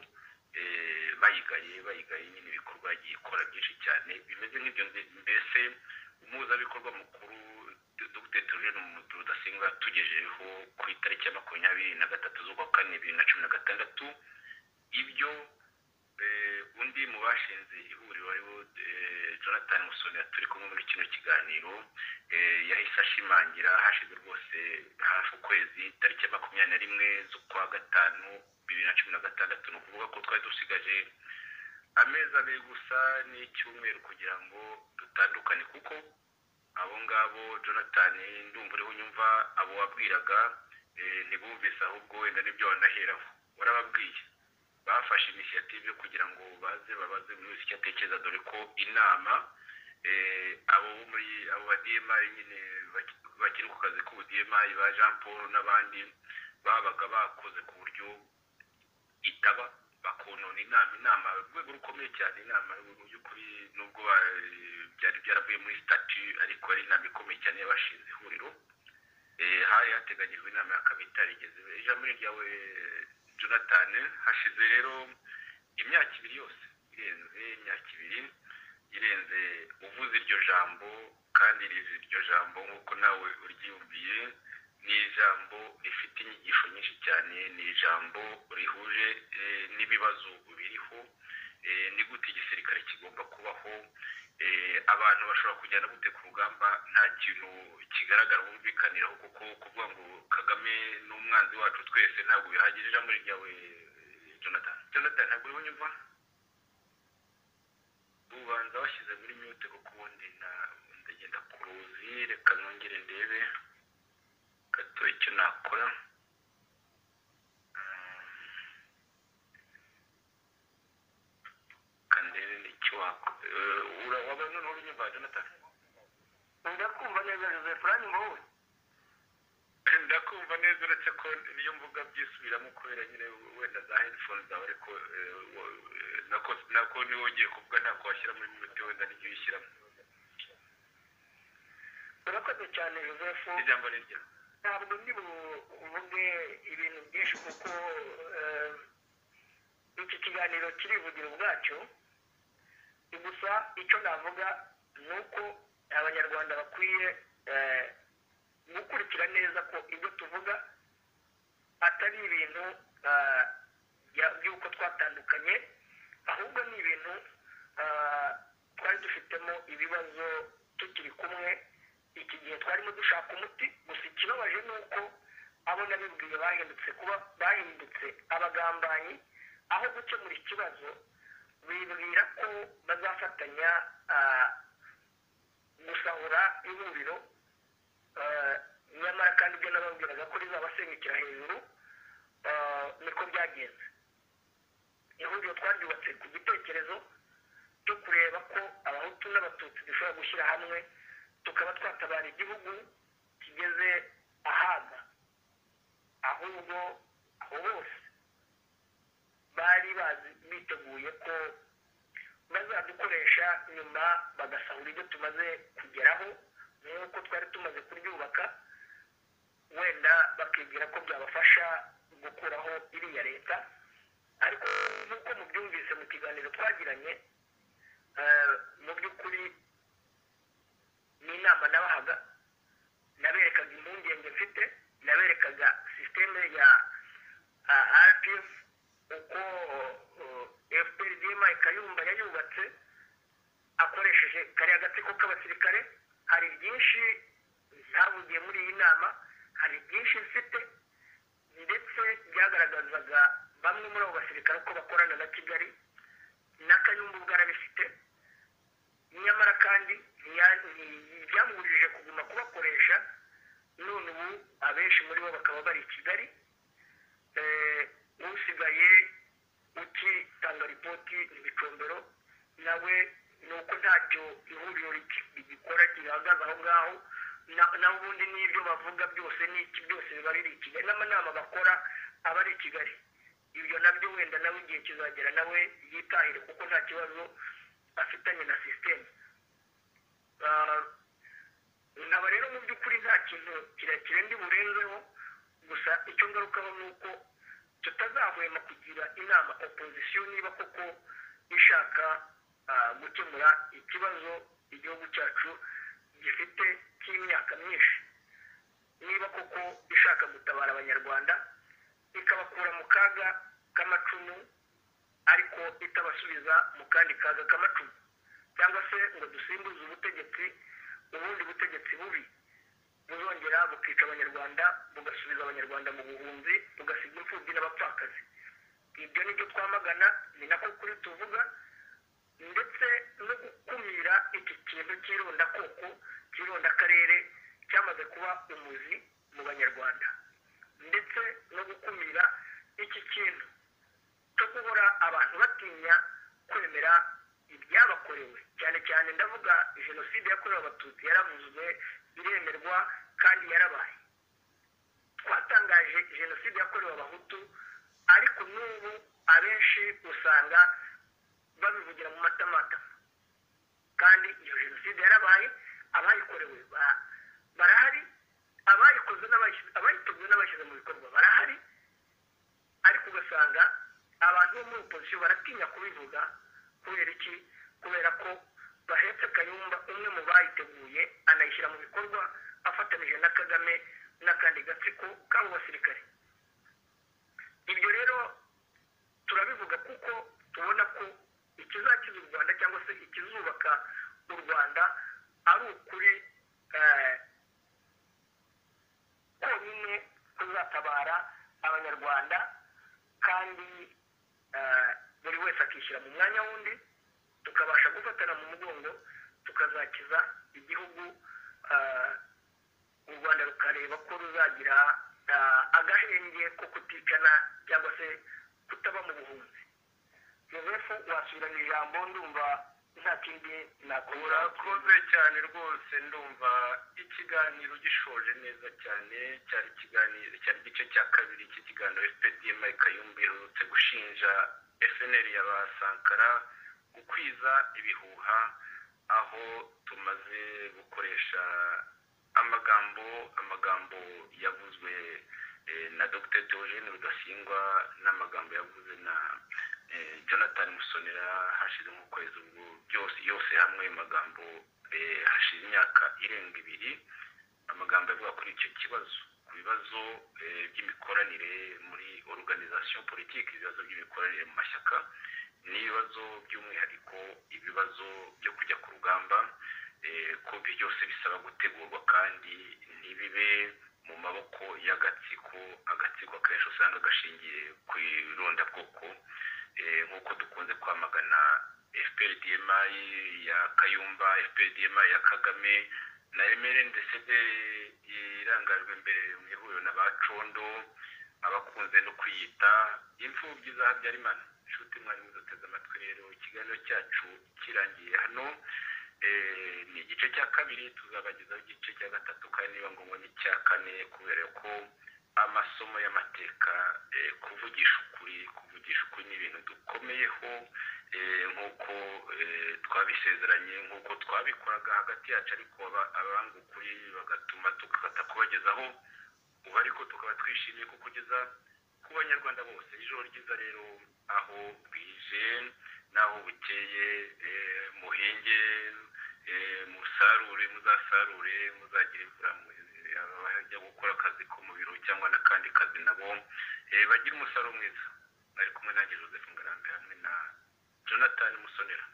eh, bayigaye bayigaye nyine ibikorwa yagiye ikora byinshi cyane bimeze nk'ibyo mbe- mbese umuhuzabikorwa mukuru dr turene umudu rudasingwa yatugejejeho ku itariki ya makumyabiri na gatatu z'ukwa kane bibiri na cumi na gatandatu ibyo eh, undi mu bashinze ihuriro ariwo eh, jonathan musonera turi kumwe muri kino kiganiro eh, yahise ashimangira hashize rwose hafi ukwezi tariki ya makumyabiri na rimwe z'ukwa gatanu bibiri na cumi na gatandatu ni ukuvuga ko twari dusigaje amezi abiri gusa n'icyumweru kugira ngo dutandukane kuko abo ngabo jonathan ndumva uriho unyumva abo wabwiraga eh, ntibumvise ahubwo wenda nibyo wanaheraho warababwiye bafashe inisiyative yo kugira ngo baze babaze buri wese icyo atekereza dore ko inama eh, abo bo muri abo ba dmi nyine baki- bakiri ku kazi k'ubudmi ba jean paul n'abandi babaga bakoze ku buryo itaba bakonona inama inama urwego rukomeye cyane inama mu by'ukuri nubwo ba- byari byaravuye muri statu ariko ari inama ikomeye cyane y'abashinze ihuriro Eh, hari hateganyijwe inama ya kabiri itarigeze ijambo ni ryawe jonathan hashize rero imyaka ibiri yose irenze imyaka ibiri irenze uvuze iryo jambo kandi rizi iryo jambo nk'uko nawe uryiyumviye ni ijambo rifite inyigisho nyinshi cyane ni ijambo rihuje eh, n'ibibazo biriho Eh, ni gute igisirikare kigomba kubaho Eh, abantu bashobora kujyana gute ku rugamba nta kintu kigaragara bumvikaniraho kuko kuvuga ngo kagame ni umwanzi wacu twese ntabwo bihagije ijambo ryawe eh, jonathan jonathan ntabwo uriho unyumva ubanza washyize muri mute kuko ubundi na- ndagenda ku ruzi reka nongere ndebe gato icyo nakora kandebe nicyo wakora urabona noneho ubinyumva jonathan ndakumva neza joseph uranyumva wowe ndakumva neza uretse ko iyo mvuga byisubiramo kubera nyine wenda za headphone zawe ariko eh, wo- eh, nako- nako niwe ugiye kuvuga ntako washyira muri mute wenda nijyo uyishyiramo urakoze cyane joseph ijambo ni ryawe ntabwo ndi buvuge ibintu byinshi kuko eh, iki kiganiro kirivugira ubwacyo gusa icyo navuga ni uko abanyarwanda bakwiye eh, gukurikira neza ko ibyo tuvuga atari ibintu eh, bya- by'uko twatandukanye ahubwo ni ibintu eh, twari dufitemo ibibazo tukiri kumwe iki gihe twarimo dushaka umuti gusa ikibabaje ni uko abo nabibwiye bahindutse kuba bahindutse abagambanyi aho gukemura ikibazo bibwira ko bazafatanya ah, gusahura ihuriro ah, nyamara kandi ibyo nababwiraga ko rizabasengukira hejuru ah, niko byagenze ihuriro twaryubatse ku gitekerezo cyo kureba ko abahutu n'abatutsi dushobora gushyira hamwe tukaba twatabara igihugu kigeze ahaga ahubwo abo bose bari bazi biteguye ko bazadukoresha nyuma bagasahura ibyo tumaze kugeraho nk'uko twari tumaze kuryubaka wenda bakibwira ko byabafasha gukuraho iriya leta ariko nk'uko mubyumvise mu kiganiro twagiranye eh, mu by'ukuri ni inama nabahaga naberekaga impungenge mfite naberekaga sisiteme ya rpf uko fpr dma kayumba yayubatse akoresha bakoresheje kariya gatsiko k'abasirikare hari byinshi byavugiye muri iyi nama hari byinshi mfite ndetse byagaragazaga bamwe muri abo basirikare ko bakorana na kigali n'akayumbu bwarabifite nyamara kandi ntiya- nti- byamubujije kuguma kubakoresha none ubu abenshi muri bo bakaba bari i kigali Eh, usigaye utitanga ripoti ibicombero nawe ni uko ntacyo ihuriro rigi- rigikora gihagaze aho ngaho na- naho ubundi n'ibyo bavuga byose n'iki byose biba biri i kigali n'amanama bakora aba ari i kigali ibyo nabyo wenda nawe igihe kizagera nawe yitahire kuko nta kibazo afitanye na sisiteme Ah, nkaba rero mu by'ukuri nta kintu kirekire ndi burenzeho gusa icyo ngarukaho ni uko tutazahwema kugira inama opozisiyo niba koko ishaka ah, gukemura ikibazo igihugu cyacu gifite cy'imyaka myinshi niba koko ishaka gutabara abanyarwanda ikabakura mu kaga k'amacumu ariko itabasubiza mu kandi kaga k'amacumu cyangwa se ngo dusimbuze ubutegetsi ubundi butegetsi bubi buzongera bukica abanyarwanda bugasubiza abanyarwanda mu buhunzi bugasiga imfubyi n'abapfakazi ibyo ni byo twamagana ni nako kuri tuvuga ndetse no gukumira iki kintu cy'irondakoko cy'irondakarere cyamaze kuba umuzi mu banyarwanda ndetse no gukumira iki kintu cyo guhora abantu batinya kwemera ibyabakorewe cyane cyane ndavuga jenoside yakorewe abatutsi yaravuzwe iremerwa kandi yarabaye twatangaje jenoside yakorewe abahutu ariko n'ubu abenshi usanga babivugira mu matamatama kandi iyo jenoside yarabaye abayikorewe ba- barahari abayikoze n'abayishyize abayiteguye n'abashyize mu bikorwa barahari ariko ugasanga abantu bo muri opozisiyo baratinya kubivuga kubera iki kubera ko bahetse kayumba umwe mu bayiteguye anayishyira mu bikorwa afatanije na kagame n'akandi gatsiko k'abo basirikare ibyo rero turabivuga kuko tubona ko ikizakiza u rwanda cyangwa se ikizubaka u rwanda ari ukuri eh, konyine kuzatabara abanyarwanda kandi eh, buri wese akishyira mu mwanya wundi tukabasha gufatana mu mugongo tukazakiza igihugu eh, u rwanda rukareba ko ruzagira eh, agahenge ko kuticana cyangwa se kutaba mu buhunzi joseph wasubirana ijambo ndumva nta kindi nakubura urakoze cyane rwose ndumva ikiganiro gishoje neza cyane cyari ikiganiro cyari igice cya kabiri cy'ikiganiro fpdm kayumba iherutse gushinja snl ya ba sankara gukwiza ibihuha aho tumaze gukoresha amagambo amagambo yavuzwe eh, na dr theogene rudasingwa n'amagambo yavuze na eh, jonathan musonera hashize nk'ukwezi ubwo byose yose hamwe magambo eh, hashize imyaka irenga ibiri amagambo avuga kuri icyo kibazo ku bibazo eh, by'imikoranire muri organisation politique ibibazo by'imikoranire mu mashyaka n'ibibazo by'umwihariko ibibazo byo kujya ku rugamba eh, ko ibyo byose bisaba gutegurwa kandi ntibibe mu maboko y'agatsiko agatsiko akenshi usanga gashingiye ku irondabwoko eh, nk'uko dukunze kwamagana fprdmi ya kayumba fprdmi ya kagame na emeli ndetse irangajwe imbere mu ihuriro na ba condo abakunze no kwiyita imfubyi za habyarimana inshuti mwari muzateze amatwi rero ikiganiro cyacu kirangiye hano Eh, ni igice cya kabiri tuzabagezaho igice cya gatatu kandi niba ngombwa n'icya kane kubera ko amasomo y'amateka eh, kuvugisha ukuri kuvugisha ukuri ni ibintu dukomeyeho eh, nk'uko eh, twabisezeranye nk'uko twabikoraga hagati yacu ariko aba- abanga ukuri bagatuma tugafata kubagezaho ubu ariko tukaba twishimiye kukugeza ku banyarwanda bose ijoro ryiza rero aho bwije n'aho bukeye eh, muhinge eh, musarure muzasarure muzagira imvura mu- abajya gukora akazi ko mu biro cyangwa n'akandi kazi nabo eh, bagire umusaruro mwiza bari kumwe nanjye joseph ngarambe hamwe na jonathan musonera